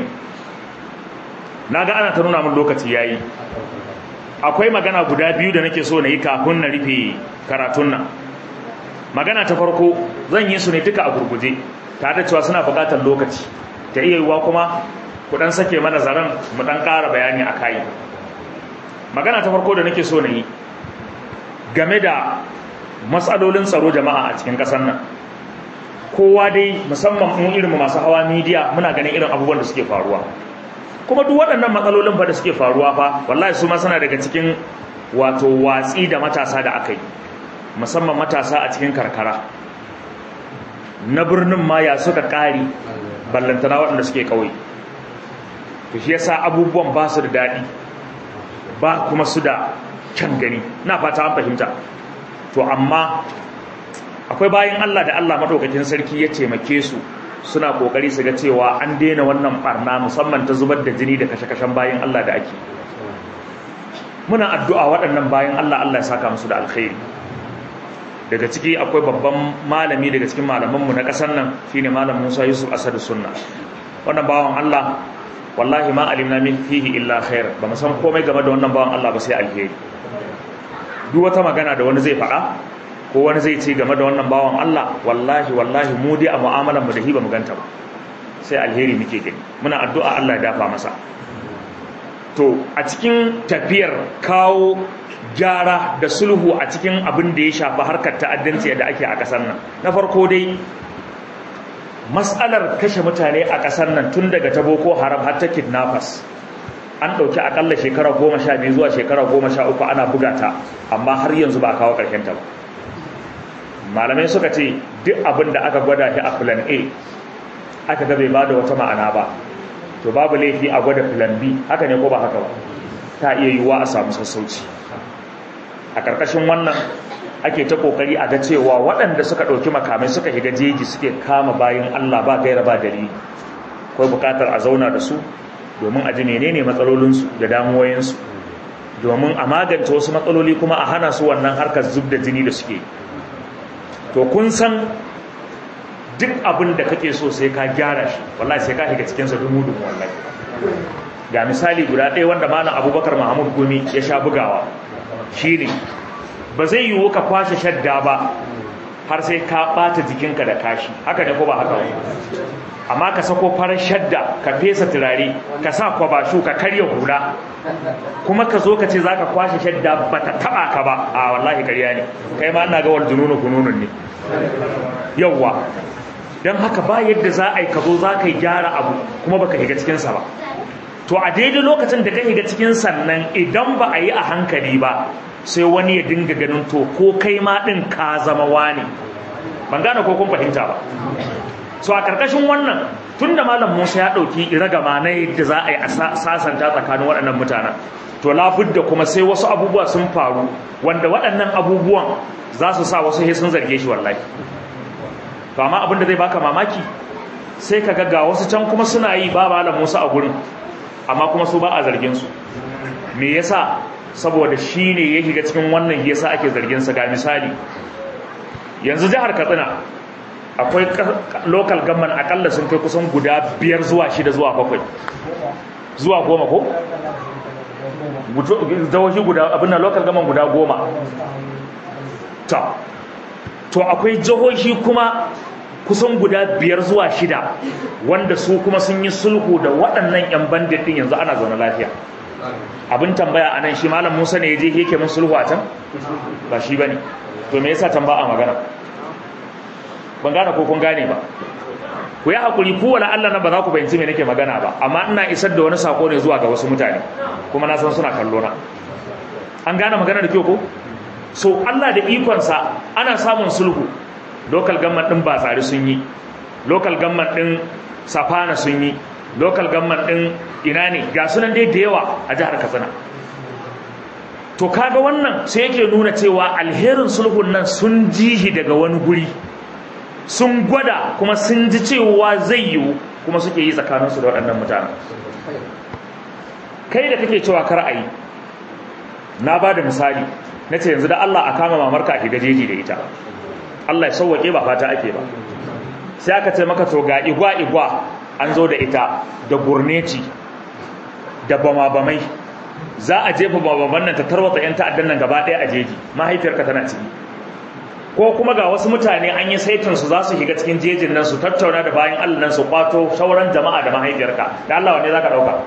naga ana ta nuna mun lokaci yayi akwai magana guda biyu da nake so na yi kafin na rufe karatun nan magana ta farko zan yi su ne duka a gurguje tare da cewa suna buƙatar lokaci ta iya yiwuwa kuma ku dan sake mana zaren mu dan ƙara bayani a kai magana ta farko da nake so na yi game da matsalolin tsaro jama'a a cikin ƙasar nan kowa dai musamman mu irin masu hawa midiya muna ganin irin abubuwan da suke faruwa kuma duk waɗannan matsalolin fa da suke faruwa fa wallahi su ma suna daga cikin wato watsi da matasa da aka yi musamman matasa a cikin karkara na birnin ma ya suka ƙari ballantana waɗanda suke ƙauye to shi yasa abubuwan ba su da daɗi ba kuma su da kyan gani na fata an fahimta to amma akwai bayan Allah da Allah madaukakin sarki ya taimake su suna kokari su ga cewa an daina wannan barna musamman ta zubar da jini da kashe-kashen bayan Allah da ake muna addu'a waɗannan bayan Allah Allah ya saka musu da alkhairi daga ciki akwai babban malami daga cikin malamanmu na ƙasar nan shine malam Musa Yusuf Asadu Sunna wannan bawan Allah wallahi ma alimna min fihi illa khair ba mu san komai game da wannan bawan Allah ba sai alheri duk wata magana da wani zai faɗa ko wani zai ce game da wannan bawan Allah wallahi wallahi mu dai a mu'amalar mu da hi ba mu ganta ba sai alheri muke gani muna addu'a Allah ya dafa masa to a cikin tafiyar kawo gyara da sulhu a cikin abin da ya shafi harkar ta'addanci da ake a ƙasar nan na farko dai mas'alar kashe mutane a ƙasar nan tun daga ta boko haram har ta kidnappers an ɗauki akalla shekara goma sha biyu zuwa shekara goma sha uku ana buga ta amma har yanzu ba a kawo ƙarshen ta ba malamai suka ce duk abin da aka gwada shi a plan a aka ga bai bada wata ma'ana ba to babu laifi a gwada plan b haka ne ko ba haka ba ta iya yiwuwa a samu sassauci a ƙarƙashin wannan ake ta ƙoƙari a ga cewa waɗanda suka ɗauki makamai suka shiga jeji suke kama bayan allah ba gaira ba dalili akwai buƙatar a zauna da su domin a ji menene matsalolinsu da damuwoyinsu domin a magance wasu matsaloli kuma a hana su wannan harkar zub da jini da suke to kun san duk abin da kake so sai ka gyara shi wallahi sai ka shiga cikinsa dumu-dumu wallahi ga misali guda ɗaya wanda malam abubakar mahamud gumi ya sha bugawa shine ba zai yiwu ka kwashe shadda ba har sai ka ɓata jikinka da kashi haka ne ko ba haka ba amma ka sako farar shadda ka fesa turare ka sa kwabashu ka karya hula kuma ka zo ka ce za ka kwashe shadda ba ta taba ka ba a wallahi karya ne kai ma ina ga wal jununu gununun ne yawwa don haka ba yadda za a yi ka zo za ka yi gyara abu kuma baka higa cikinsa ba to a daidai lokacin da ka higa cikin sannan idan ba a yi a hankali ba sai wani ya dinga ganin to ko kai ma ɗin ka zama wani ban gane ko kun fahimta ba so a karkashin wannan tunda malam Musa ya dauki ragama na yadda za a yi a sasanta tsakanin waɗannan mutanen to labudda kuma sai wasu abubuwa sun faru wanda waɗannan abubuwan za su sa wasu sun zarge shi wallahi to amma abin da zai baka mamaki sai ka ga wasu can kuma suna yi ba malam Musa a gurin amma kuma su ba a zargin su me yasa saboda shine ya shiga cikin wannan yasa ake zargin sa ga misali yanzu jihar Katsina akwai local government akalla sun kai kusan guda biyar zuwa shida zuwa bakwai zuwa goma ko? jihohi guda abin da local government guda goma ta to akwai jihohi kuma kusan guda biyar zuwa shida wanda su kuma sun yi sulhu da waɗannan 'yan bandit ɗin yanzu ana zaune lafiya abin tambaya a nan shi malam musa ne ya je yake mun sulhu a can ba shi ba ne to me yasa tamba a magana ban gane ko kun gane ba ku yi haƙuri ku wala Allah na ba za ku bayanci me nake magana ba amma ina isar da wani sako ne zuwa ga wasu mutane kuma na san suna kallo na an gane magana da kyau ko so Allah da ikonsa ana samun sulhu local government din Batsari sun yi local government din Safana sun yi local government din ina ne ga sunan dai da yawa a jihar Katsina to kaga wannan sai yake nuna cewa alherin sulhun nan sun jihi daga wani guri sun gwada kuma sun ji cewa zai yiwu kuma suke yi tsakaninsu da waɗannan mutane kai da kake cewa kar a yi na ba da misali na ce yanzu da Allah a kama mamarka a shiga jeji da ita Allah ya sauwaƙe ba fata ake ba sai aka ce maka to ga igwa igwa an zo da ita da gurneci da bama-bamai za a jefa bama nan ta tarwatsa 'yan ta'addan nan gaba ɗaya a jeji mahaifiyarka tana ciki ko kuma ga wasu mutane an yi saitin su za su shiga cikin jejin nan su tattauna da bayan Allah nan su kwato sauran jama'a da mahaifiyarka da Allah wanne zaka dauka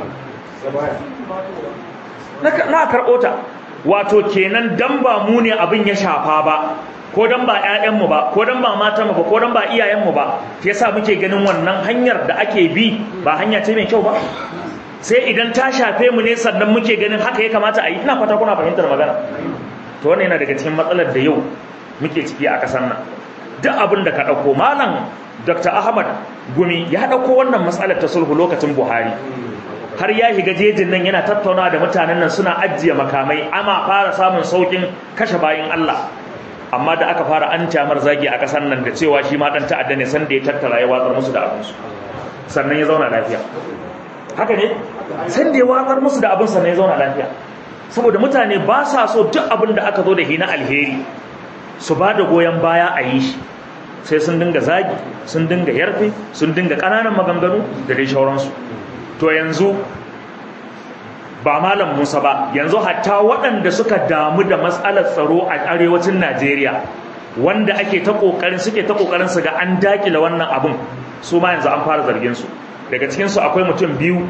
na karɓo ta wato kenan dan ba mu ne abin ya shafa ba ko dan ba ƴaƴanmu ba ko dan ba matanmu ba ko dan ba iyayenmu ba yasa muke ganin wannan hanyar da ake bi ba hanya ce mai kyau ba sai idan ta shafe mu ne sannan muke ganin haka ya kamata a yi ina fata kuna fahimtar magana to wannan yana daga cikin matsalar da yau muke ciki a ƙasar nan duk abin da ka ɗauko malam dr ahmad gumi ya ɗauko wannan matsalar ta sulhu lokacin buhari har ya shiga jejin nan yana tattaunawa da mutanen nan suna ajiye makamai ama fara samun saukin kashe bayan allah amma da aka fara an tamar zagi a ƙasar nan da cewa shi ma ɗan ta'adda ne sanda ya tattara ya watsar musu da abinsu sannan ya zauna lafiya haka ne sanda ya watsar musu da abin sannan ya zauna lafiya saboda mutane ba sa so duk abin da aka zo da shi na alheri su ba da goyon baya a yi shi sai sun dinga zagi sun dinga yarfe sun dinga ƙananan maganganu da dai shauransu to yanzu ba malam musa ba yanzu hatta waɗanda suka damu da matsalar tsaro a arewacin najeriya wanda ake ta ƙoƙarin suke ta ƙoƙarin su ga an daƙile wannan abin su ma yanzu an fara zargin su daga cikinsu akwai mutum biyu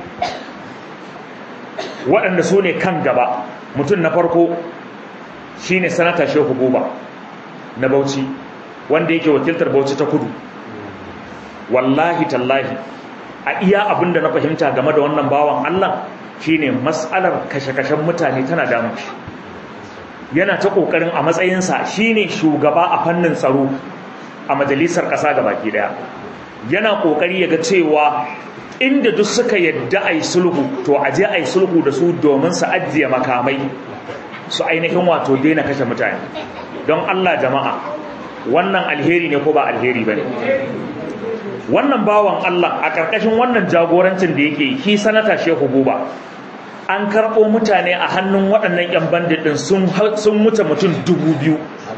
waɗanda su ne kan gaba mutum na farko shine sanata shehu buba na Bauchi wanda yake wakiltar Bauchi ta kudu wallahi tallahi a iya abinda na fahimta game da wannan bawan Allah shine mas'alar kashe-kashen mutane tana damu shi yana ta kokarin a matsayinsa shine shugaba a fannin tsaro a majalisar ƙasa baki daya yana kokari ya ga cewa inda duk suka yadda ai sulhu to a je ai sulhu da su domin su ajiye makamai su ainihin wato daina kashe mutane don Allah jama'a wannan alheri ne ko ba alheri ba ne wannan bawan Allah a ƙarƙashin wannan jagorancin da yake shi sanata shehu buba an karɓo mutane a hannun waɗannan 'yan bandit ɗin sun wuce mutum dubu biyu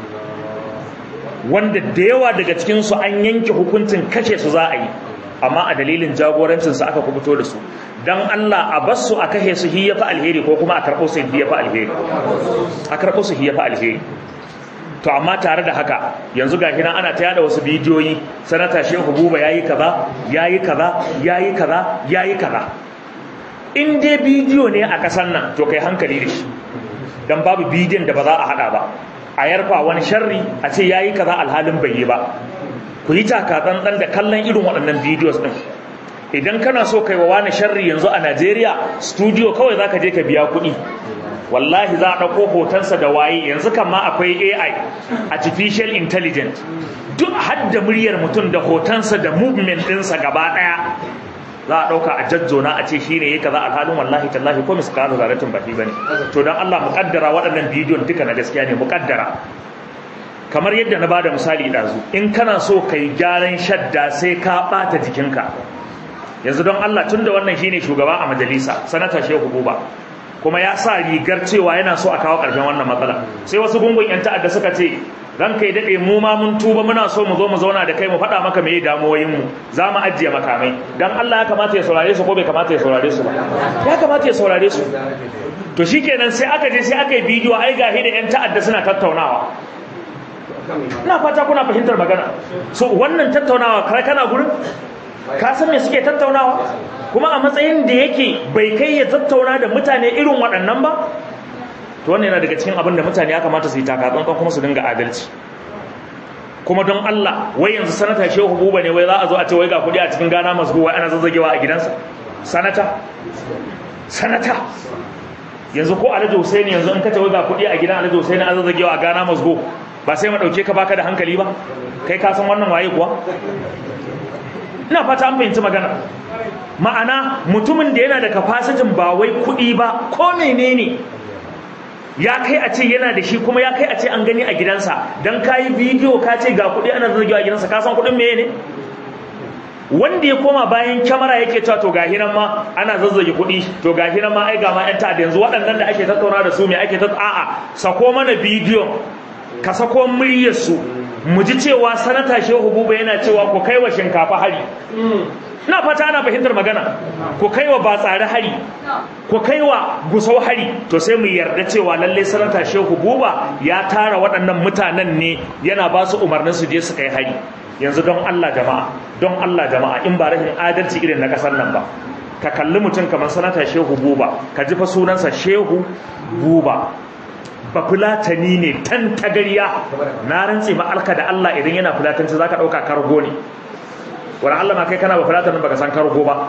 wanda da yawa daga cikinsu an yanke hukuncin kashe su za a yi amma a dalilin jagorancinsu aka kubuto da su don Allah a bar su a kashe su hiya fa alheri ko kuma a karɓo su hiya fa alheri a karɓo su hiya fa alheri to amma tare da haka yanzu ga nan ana ta yada wasu bidiyoyi sanata shehu buba yayi kaza yayi kaza yayi kaza yayi kaza in dai bidiyo ne a kasan nan to kai hankali da shi dan babu bidiyon da ba za a hada ba a yarfa wani sharri a ce yayi kaza alhalin bai yi ba ku yi taka tsantsan da kallon irin waɗannan bidiyos din idan kana so kai wa wani sharri yanzu a Najeriya studio kawai zaka je ka biya kuɗi wallahi za a ɗauko hotonsa da waye yanzu kan ma akwai AI artificial intelligence duk hadda muryar mutum da hotonsa da movement ɗinsa gaba ɗaya za a ɗauka a jajjona a ce shine ya kaza alhalin wallahi tallahi ko miskala zaratin baki bane to dan Allah muƙaddara waɗannan bidiyon duka na gaskiya ne muƙaddara kamar yadda na bada misali ɗazu in kana so kai gyaran shadda sai ka ɓata jikinka yanzu don Allah tunda wannan shine shugaba a majalisa sanata Shehu Buba kuma ya sa rigar cewa yana so a kawo ƙarshen wannan matsala sai wasu gungun 'yan ta'adda suka ce ran kai dade mu ma mun tuba muna so mu zo mu zauna da kai mu faɗa maka meye damuwoyin mu za mu ajiye makamai dan Allah ya kamata ya saurare su ko bai kamata ya saurare su ba ya kamata ya saurare su to shikenan sai aka je sai aka yi bidiyo ai gahi da yan ta'adda suna tattaunawa ina fata kuna fahimtar magana so wannan tattaunawa kai kana gurin ka san me suke tattaunawa kuma a matsayin da yake bai kai ya tattauna da mutane irin waɗannan ba to wannan yana daga cikin abin da mutane ya kamata su yi takatsantsan kuma su dinga adalci kuma don Allah wai yanzu sanata Shehu Buba ne wai za a zo a ce wai ga kuɗi a cikin Gana Masgo wai ana zazzagewa a gidansa sanata sanata yanzu ko Alhaji Hussein yanzu in ka ce wai ga kuɗi a gidan Alhaji Hussein an zazzagewa a Gana Masgo ba sai mu dauke ka baka da hankali ba kai ka san wannan waye kuwa ina fata an fahimci magana ma'ana mutumin da yana da kafasitin ba wai kuɗi ba ko menene ya kai a ce yana da shi kuma ya kai a ce an gani a gidansa don ka yi bidiyo ka ce ga kuɗi ana zargewa a gidansa ka san kuɗin meye ne wanda ya koma bayan kyamara yake cewa to gahi nan ma ana zazzage kuɗi to gahi nan ma ai ga ma yan ta'adda yanzu waɗannan da ake tattauna da su me ake tattauna a'a sako mana bidiyon ka sako muryarsu mu ji cewa sanata shehu buba yana cewa ku kai wa shinkafa hari na fata ana fahimtar magana ku kai wa batsari hari ku kai wa gusau hari to sai mu yarda cewa lalle sanata shehu buba ya tara waɗannan mutanen ne yana ba su umarnin su je su kai hari yanzu don Allah jama'a don Allah jama'a in ba rashin adalci irin na kasar nan ba ka kalli mutum kamar sanata shehu buba ka ji fa sunansa shehu buba ba fulatani ne tan tagariya na rantse ma alka da Allah idan yana fulatanci zaka dauka kargo ne wala Allah ma kai kana ba fulatanin baka san kargo ba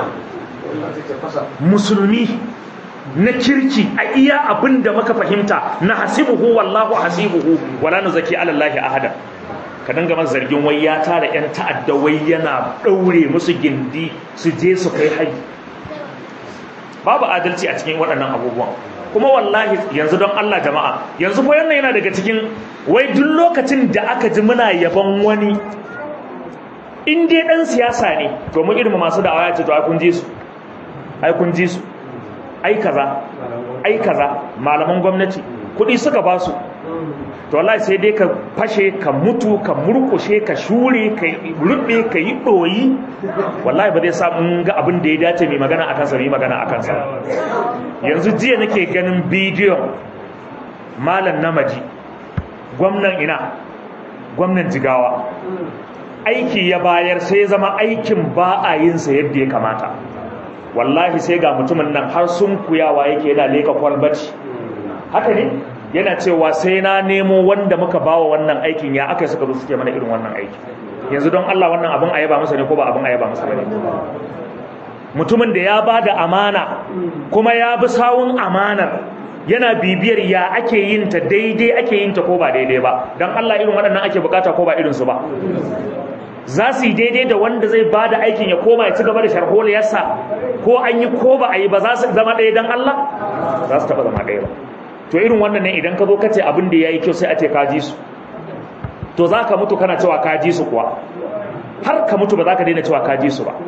musulmi na kirki a iya abin da muka fahimta na hasibuhu wallahu hasibuhu wala nuzaki ala Allah ahada ka dinga masa zargin wai ya tara yan ta'adda wai yana daure musu gindi su je su kai haji babu adalci a cikin waɗannan abubuwan kuma wallahi yanzu don Allah jama'a yanzu fa wannan yana daga cikin wai duk lokacin da aka ji muna yaban wani in dai dan siyasa ne to mu irin masu da'awa ya ce to ai kun ji su ai kun ji su ai kaza ai kaza malaman gwamnati kuɗi suka ba su to wallahi sai dai ka fashe ka mutu ka murkushe ka shure ka rubbe ka yi ɗoyi wallahi ba zai sa mun ga abin da ya dace mai magana akan sa mai magana akan sa yanzu jiya nake ganin bidiyon malam namaji gwamnan ina gwamnan jigawa aiki ya bayar sai zama aikin ba a yin sa yadda ya kamata wallahi sai ga mutumin nan har sun kuyawa yake yana leka kwalbati haka ne yana cewa sai na nemo wanda muka bawa wannan aikin ya aka suka zo suke mana irin wannan aiki yanzu don Allah wannan abin ayaba masa ne ko ba abin ayaba masa ne mutumin da ya ba da amana kuma ya bi sawun amanar yana bibiyar ya ake yin ta daidai ake yin ta ko ba daidai ba don Allah irin waɗannan ake bukata ko ba irinsu ba za su yi daidai da wanda zai ba da aikin ya koma ya ci gaba da sharholiyarsa ko an yi ko ba a yi ba za su zama ɗaya don Allah za su taɓa zama ɗaya ba to irin wannan ne idan ka zo ka ce abin da ya yi kyau sai a ce ka ji su to za ka mutu kana cewa ka ji su kuwa har ka mutu ba za ka daina cewa ka ji su ba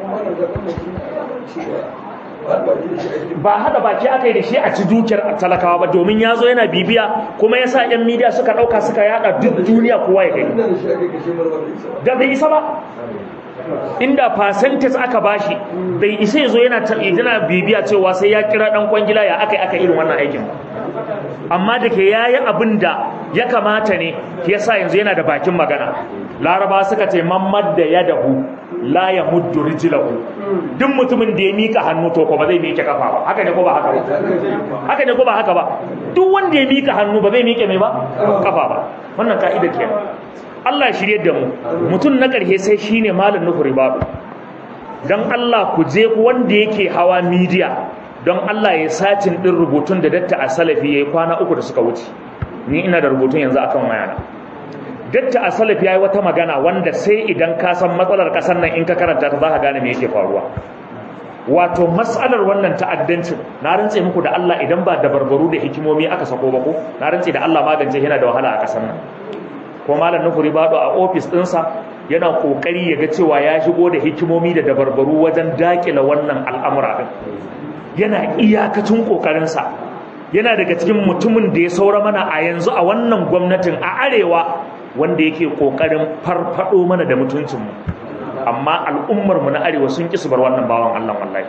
ba hada baki aka yi da shi a ci dukiyar talakawa ba domin ya zo yana bibiya kuma ya sa 'yan midiya suka ɗauka suka yada duk duniya kowa ya gani da bai isa ba inda percentage aka bashi bai isa ya zo yana bibiya cewa sai ya kira ɗan kwangila ya aka yi aka irin wannan aikin amma da ke yayi abin da ya kamata ne yasa yanzu yana da bakin magana laraba suka ce mamad da ya dahu la ya muddu rijlahu duk mutumin da ya mika hannu to ko ba zai mike kafa ba haka ne ko ba haka ba haka ne ko ba haka ba duk wanda ya mika hannu ba zai mike mai ba kafa ba wannan ka'ida kenan Allah ya shirye da mu mutum na ƙarshe sai shine malam nuhu ribadu dan Allah ku je ku wanda yake hawa media don Allah ya sacin din rubutun da datta a salafi yayi kwana uku da suka wuce ni ina da rubutun yanzu akan wayana datta a salafi yayi wata magana wanda sai idan ka san matsalar kasar nan in ka karanta ta zaka gane me yake faruwa wato mas'alar wannan ta'addancin na rantse muku da Allah idan ba da barbaru da hikimomi aka sako ba ko na rantse da Allah magance yana da wahala a kasar nan ko malam nufuri bado a ofis ɗinsa yana kokari ya ga cewa ya shigo da hikimomi da dabarbaru wajen dakila wannan al'amura din yana iyakacin kokarinsa yana daga cikin mutumin da ya saura mana a yanzu a wannan gwamnatin a arewa wanda yake kokarin farfado mana da mutuncinmu amma al'ummarmu na arewa sun ƙi su bar wannan bawan Allah wallahi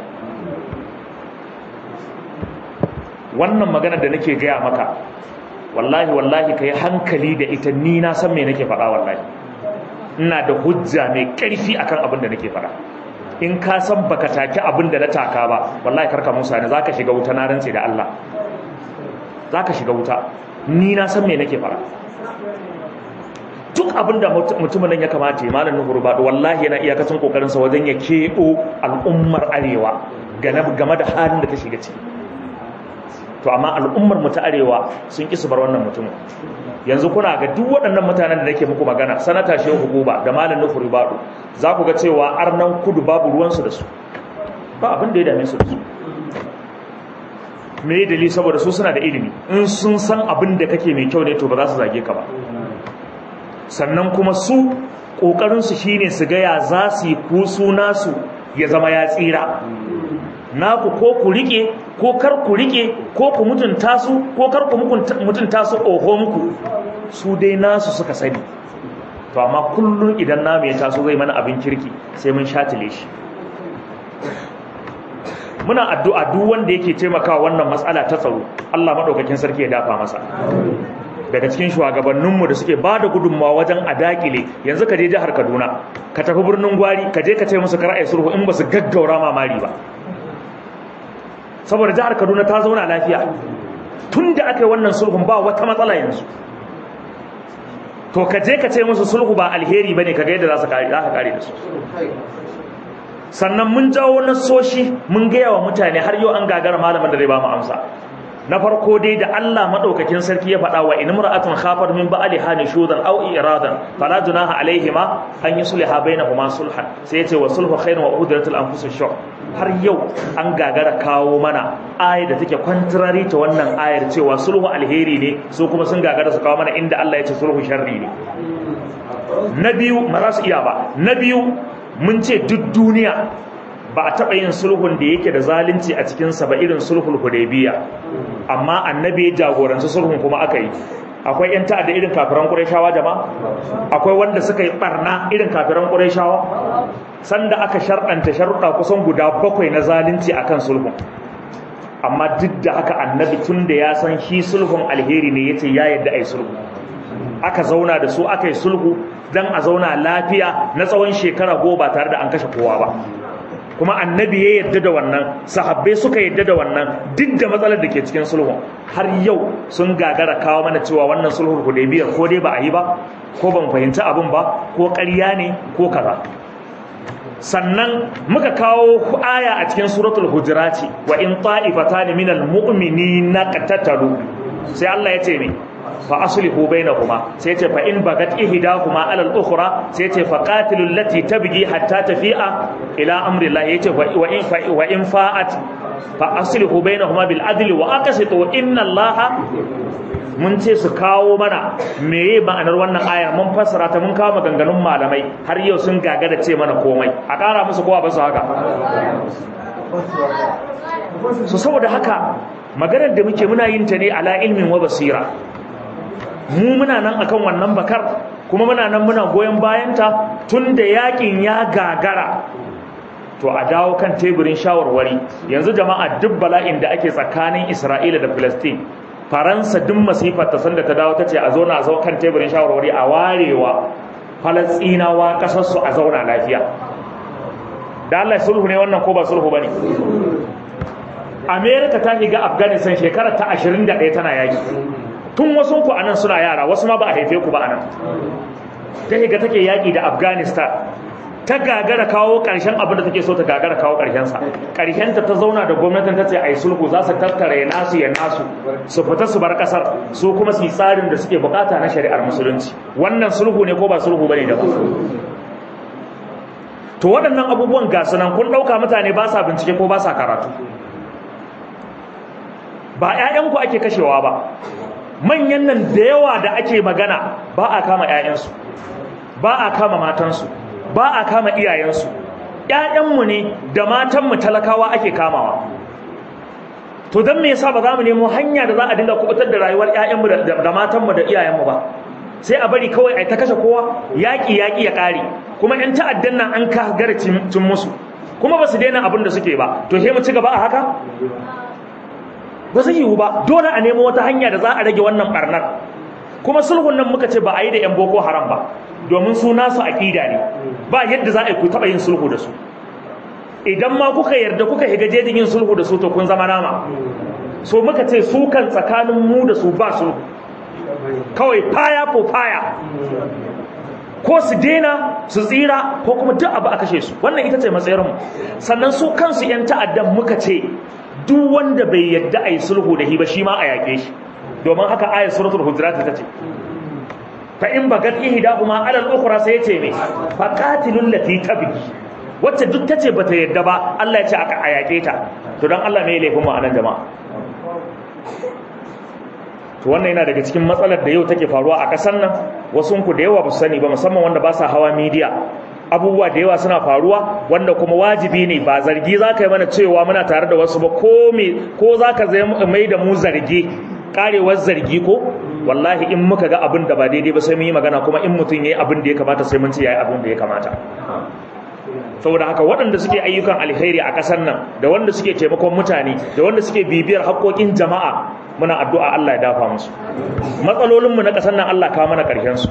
wannan magana da nake gaya maka wallahi wallahi ka yi hankali da ita ni na san me nake faɗa wallahi ina da hujja mai ƙarfi akan abin da nake faɗa in ka san baka take abin da na taka ba wallahi karka musa ne zaka shiga wuta na rantse da Allah zaka shiga wuta ni na san me nake faɗa duk abin da mutumin nan ya kamata ya malamin gurbado wallahi yana iyakacin kokarin sa wajen ya keɓo al'ummar arewa game da halin da ta shiga ciki to amma al'ummar mu ta arewa sun ki su bar wannan mutumin yanzu kuna ga duk waɗannan mutanen da nake muku magana sanata shehu hukuba da malam nufu ribadu za ku ga cewa arnan kudu babu ruwansu da su ba abin da ya dame su da su me dalili saboda su suna da ilimi in sun san abin da kake mai kyau ne to ba za su zage ka ba sannan kuma su ƙoƙarinsu shine su ga ya za su yi kusu nasu ya zama ya tsira naku ko ku rike ko kar ku rike ko ku mutunta su ko kar ku mutunta su oho muku su dai nasu suka sani to amma kullun idan namu ya taso zai mana abin kirki sai mun shatile shi muna addu'a duk wanda yake taimakawa wannan matsala ta tsaro Allah madaukakin sarki ya dafa masa daga cikin shugabanninmu da suke ba da gudunmawa wajen a dakile yanzu ka je jihar Kaduna ka tafi birnin Gwari ka je ka ce musu kar ai sulhu in ba su gaggaura mamari ba saboda jihar Kaduna ta zauna lafiya tun da aka yi wannan sulhun ba wata matsala yanzu to ka je ka ce musu sulhu ba alheri bane kaga yadda za su kare za ka kare da su sannan mun jawo nasoshi mun gaya wa mutane har yau an gagara malamin da zai ba mu amsa na farko dai da Allah madaukakin sarki ya faɗa wa in imra'atun khafat min ba'liha nushudan aw iradan fala junaha alaihima an yusliha bainahuma sulhan sai yace wa sulhu khairun wa udratul anfus shuh har yau an gagara kawo mana ayar da take contrary ta wannan ayar cewa sulhu alheri ne su kuma sun gagara su kawo mana inda Allah ya ce sulhu sharri ne na biyu ba za su iya ba na biyu mun ce duk duniya ba a taɓa yin sulhun da yake da zalunci a cikinsa ba irin sulhul hudaybiya amma annabi ya jagoranci sulhun kuma aka yi akwai yan ta'adda irin kafiran qurayshawa jama'a akwai wanda suka yi barna irin kafiran qurayshawa sanda aka sharɗanta sharuɗa kusan guda bakwai na zalunci akan sulhun amma duk da haka annabi tun da ya san shi sulhun alheri ne yace ya yadda ai sulhu aka zauna da su aka yi sulhu dan a zauna lafiya na tsawon shekara goma tare da an kashe kowa ba kuma annabi ya yadda da wannan sahabbai suka yadda da wannan duk da matsalar da ke cikin sulhun har yau sun gagara kawo mana cewa wannan sulhun hudaybiyar ko dai ba a yi ba ko ban fahimci abin ba ko ƙarya ne ko kaza sannan muka kawo aya a cikin suratul hujurati wa in ta'ifatan minal mu'minina qatatalu sai Allah ya ce me fa aslihu bainahuma sai ce fa in bagat ihdahuma ala al-ukhra sai ce fa qatilu allati tabghi hatta tafi'a ila amri Allah yace wa in fa wa in fa'at fa aslihu bainahuma bil adli wa aqsitu inna Allah mun ce su kawo mana meye ma'anar wannan aya mun fassara ta mun kawo maganganun malamai har yau sun gagara ce mana komai a ƙara musu kowa ba su haka so saboda haka maganar da muke muna yin ta ne ala ilmin wa basira mu muna nan akan wannan bakar kuma muna nan muna goyon bayanta tun da yakin ya gagara to a dawo kan teburin shawarwari yanzu jama'a duk bala'in da ake tsakanin Isra'ila da Palestine Faransa duk masifar ta sanda ta dawo tace a zauna a zo kan teburin shawarwari a warewa Falastinawa kasar su a zauna lafiya da Allah sulhu ne wannan ko ba sulhu bane America ta shiga Afghanistan shekarar ta 21 tana yaki tun wasu ku anan suna yara wasu ma ba a haife ku ba anan ta higa take yaki da Afghanistan ta gagara kawo karshen abin da take so ta gagara kawo karshen sa karshen ta ta zauna da gwamnatin ta ce ai sulhu za su tattara ya nasu ya nasu su fita su bar kasar su kuma su yi tsarin da suke bukata na shari'ar musulunci wannan sulhu ne ko ba sulhu bane da to waɗannan abubuwan ga sunan kun ɗauka mutane ba sa bincike ko ba sa karatu ba 'ya'yanku ake kashewa ba manyan nan da yawa da ake magana ba a kama 'ya'yansu ba a kama matansu ba a kama iyayensu ‘ya'yanmu ne da matanmu talakawa ake kamawa to dan me yasa ba za mu nemo hanya da za a dinga kubutar da rayuwar ƴaƴanmu da matanmu da iyayenmu ba sai a bari kawai ai ta kashe kowa yaƙi yaƙi ya ƙare kuma ƴan ta'addan nan an ka gara cin musu kuma ba su daina abin da suke ba to sai mu ci gaba a haka ba zai yiwu ba dole a nemo wata hanya da za a rage wannan barnar kuma sulhun nan muka ce ba a yi da yan boko haram ba domin su nasu aƙida ne ba yadda za a yi ku taɓa yin sulhu da su idan ma kuka yarda kuka higa jejin yin sulhu da su to kun zama nama so muka ce su kan tsakanin mu da su ba sulhu kawai faya ko faya ko su dena su tsira ko kuma duk abu a kashe su wannan ita ce matsayarmu sannan su kansu 'yan ta'addan muka ce duk wanda bai yadda a yi sulhu da hi ba shi ma a yaƙe shi domin haka ayat suratul hujurat ta ce fa in bagat ihdahuma ala al-ukhra sai yace me fa qatilul lati tabghi wacce duk tace bata yadda ba Allah ya ce aka ayake ta to dan Allah me laifin mu anan jama'a to wannan yana daga cikin matsalar da yau take faruwa a kasar nan wasu ku da yawa ba su sani ba musamman wanda ba sa hawa media abubuwa da yawa suna faruwa wanda kuma wajibi ne ba zargi za ka yi mana cewa muna tare da wasu ba ko me ko za ka mai da mu zargi karewar zargi ko wallahi in muka ga abin da ba daidai ba sai mun yi magana kuma in mutum yayi abin da ya kamata sai mun ce yayi abin da ya kamata saboda haka waɗanda suke ayyukan alheri a ƙasar nan da wanda suke taimakon mutane da wanda suke bibiyar haƙoƙin jama'a muna addu'a Allah ya dafa musu matsalolinmu na ƙasar nan Allah kawo mana ƙarshen su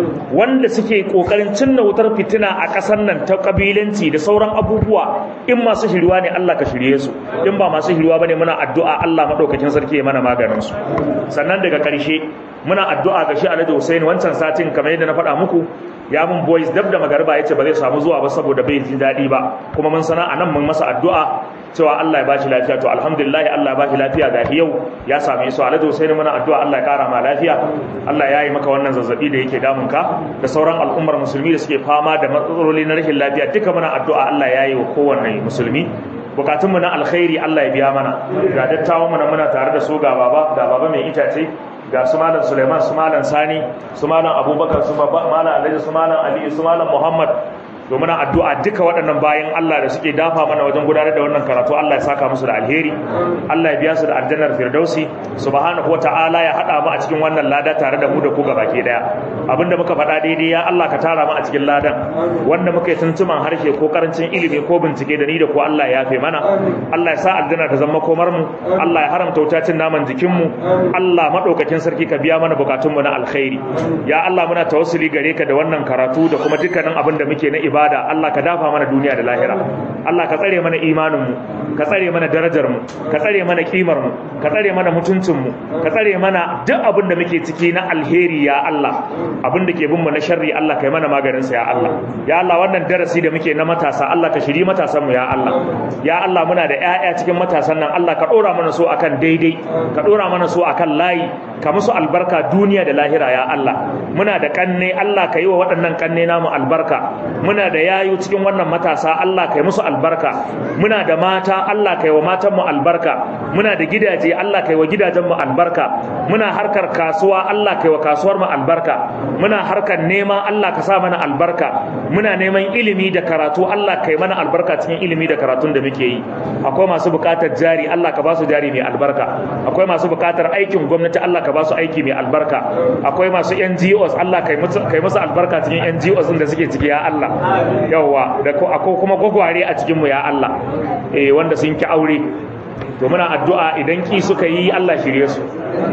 wanda suke ƙoƙarin cinna wutar fitina a ƙasar nan ta ƙabilanci da sauran abubuwa in masu shiriwa ne Allah ka shirye su in ba masu shiriwa bane muna addu'a Allah madaukakin sarki ya mana maganin su sannan daga ƙarshe muna addu'a ga shi Alhaji Hussein wancan satin kamar yadda na faɗa muku ya mun boys dab da magarba yace ba zai samu zuwa ba saboda bai jin daɗi ba kuma mun sana anan mun masa addu'a cewa Allah ya bashi lafiya to alhamdulillah Allah ya bashi lafiya ga yau ya same su Alhaji Hussein muna addu'a Allah ya kara ma lafiya Allah ya yi maka wannan zazzabi da yake damun ka da sauran al'ummar musulmi da suke fama da matsaloli na rashin lafiya duka muna addu'a Allah ya yi wa kowanne musulmi bukatunmu na alkhairi Allah ya biya mana ga dattawan mu muna tare da su ga baba ga baba mai itace ga su malam Suleiman su malam Sani su malam Abubakar su malam Alhaji su malam Ali su malam Muhammad domin addu'a duka waɗannan bayan Allah da suke dafa mana wajen gudanar da wannan karatu Allah ya saka musu da alheri Allah ya biya su da aljannar firdausi subhanahu wata'ala ya hada mu a cikin wannan lada tare da mu da ku gabaki daya abinda muka faɗa daidai ya Allah ka tara mu a cikin ladan wanda muka yi tuntuman harshe ko karancin ilimi ko bincike da ni da ku Allah ya yafe mana Allah ya sa aljanna ta zama komar mu Allah ya haramta wutacin naman jikin mu Allah madaukakin sarki ka biya mana bukatun mu na alkhairi ya Allah muna tawassuli gare ka da wannan karatu da kuma dukkanin abin da muke na ibada ibada Allah ka dafa mana duniya da lahira Allah ka tsare mana imanin mu ka tsare mana darajar mu ka tsare mana kimar mu ka tsare mana mutuncin mu ka tsare mana duk abin da muke ciki na alheri ya Allah abin da ke bin mu na sharri Allah kai mana maganin sa ya Allah ya Allah wannan darasi da muke na matasa Allah ka shiri matasan mu ya Allah ya Allah muna da ƴaƴa cikin matasan nan Allah ka dora mana so akan daidai ka dora mana so akan layi ka musu albarka duniya da lahira ya Allah muna da kanne Allah ka yi wa waɗannan kanne namu albarka muna da yayu cikin wannan matasa Allah kai musu albarka muna da mata Allah kai wa matan mu albarka muna da gidaje Allah kai wa gidajen mu albarka muna harkar kasuwa Allah kai wa kasuwar mu albarka muna harkar nema Allah ka sa mana albarka muna neman ilimi da karatu Allah kai mana albarka cikin ilimi da karatun da muke yi akwai masu buƙatar jari Allah ka ba su jari mai albarka akwai masu buƙatar aikin gwamnati Allah ka ba su aiki mai albarka akwai masu NGOs Allah kai musu kai musu albarka cikin NGOs din da suke ciki ya Allah yawwa da akwai kuma gwagware a cikinmu ya Allah eh wanda sun ki aure to muna addu'a idan ki suka yi Allah shirye su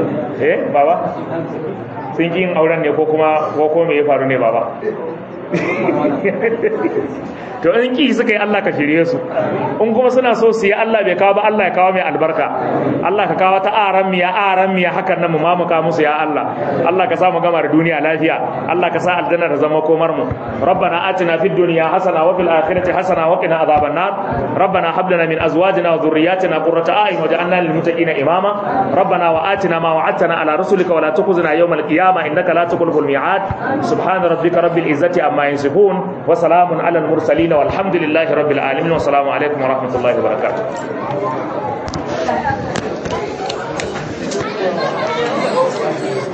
eh baba sun ki yin auren ne ko kuma ko ko me ya faru ne baba to in ki suka yi Allah ka shirye su in kuma suna so su yi Allah bai kawo ba Allah ya kawo mai albarka Allah ka kawo ta aran miya aran miya hakan nan mu mamuka musu ya Allah Allah ka sa mu gama da duniya lafiya Allah ka sa aljanna ta zama komar mu rabbana atina fid dunya hasana wa fil akhirati hasana wa qina adhaban nar rabbana hab lana min azwajina wa dhurriyyatina qurrata a'yun waj'alna lil muttaqina imama rabbana wa atina ma wa'adtana ala rusulika wa la tukhzina yawmal qiyamah innaka la tukhlifu al mi'ad subhana rabbika rabbil izzati amma yasifun wa salamun ala al mursalin والحمد لله رب العالمين والسلام عليكم ورحمة الله وبركاته Thank you.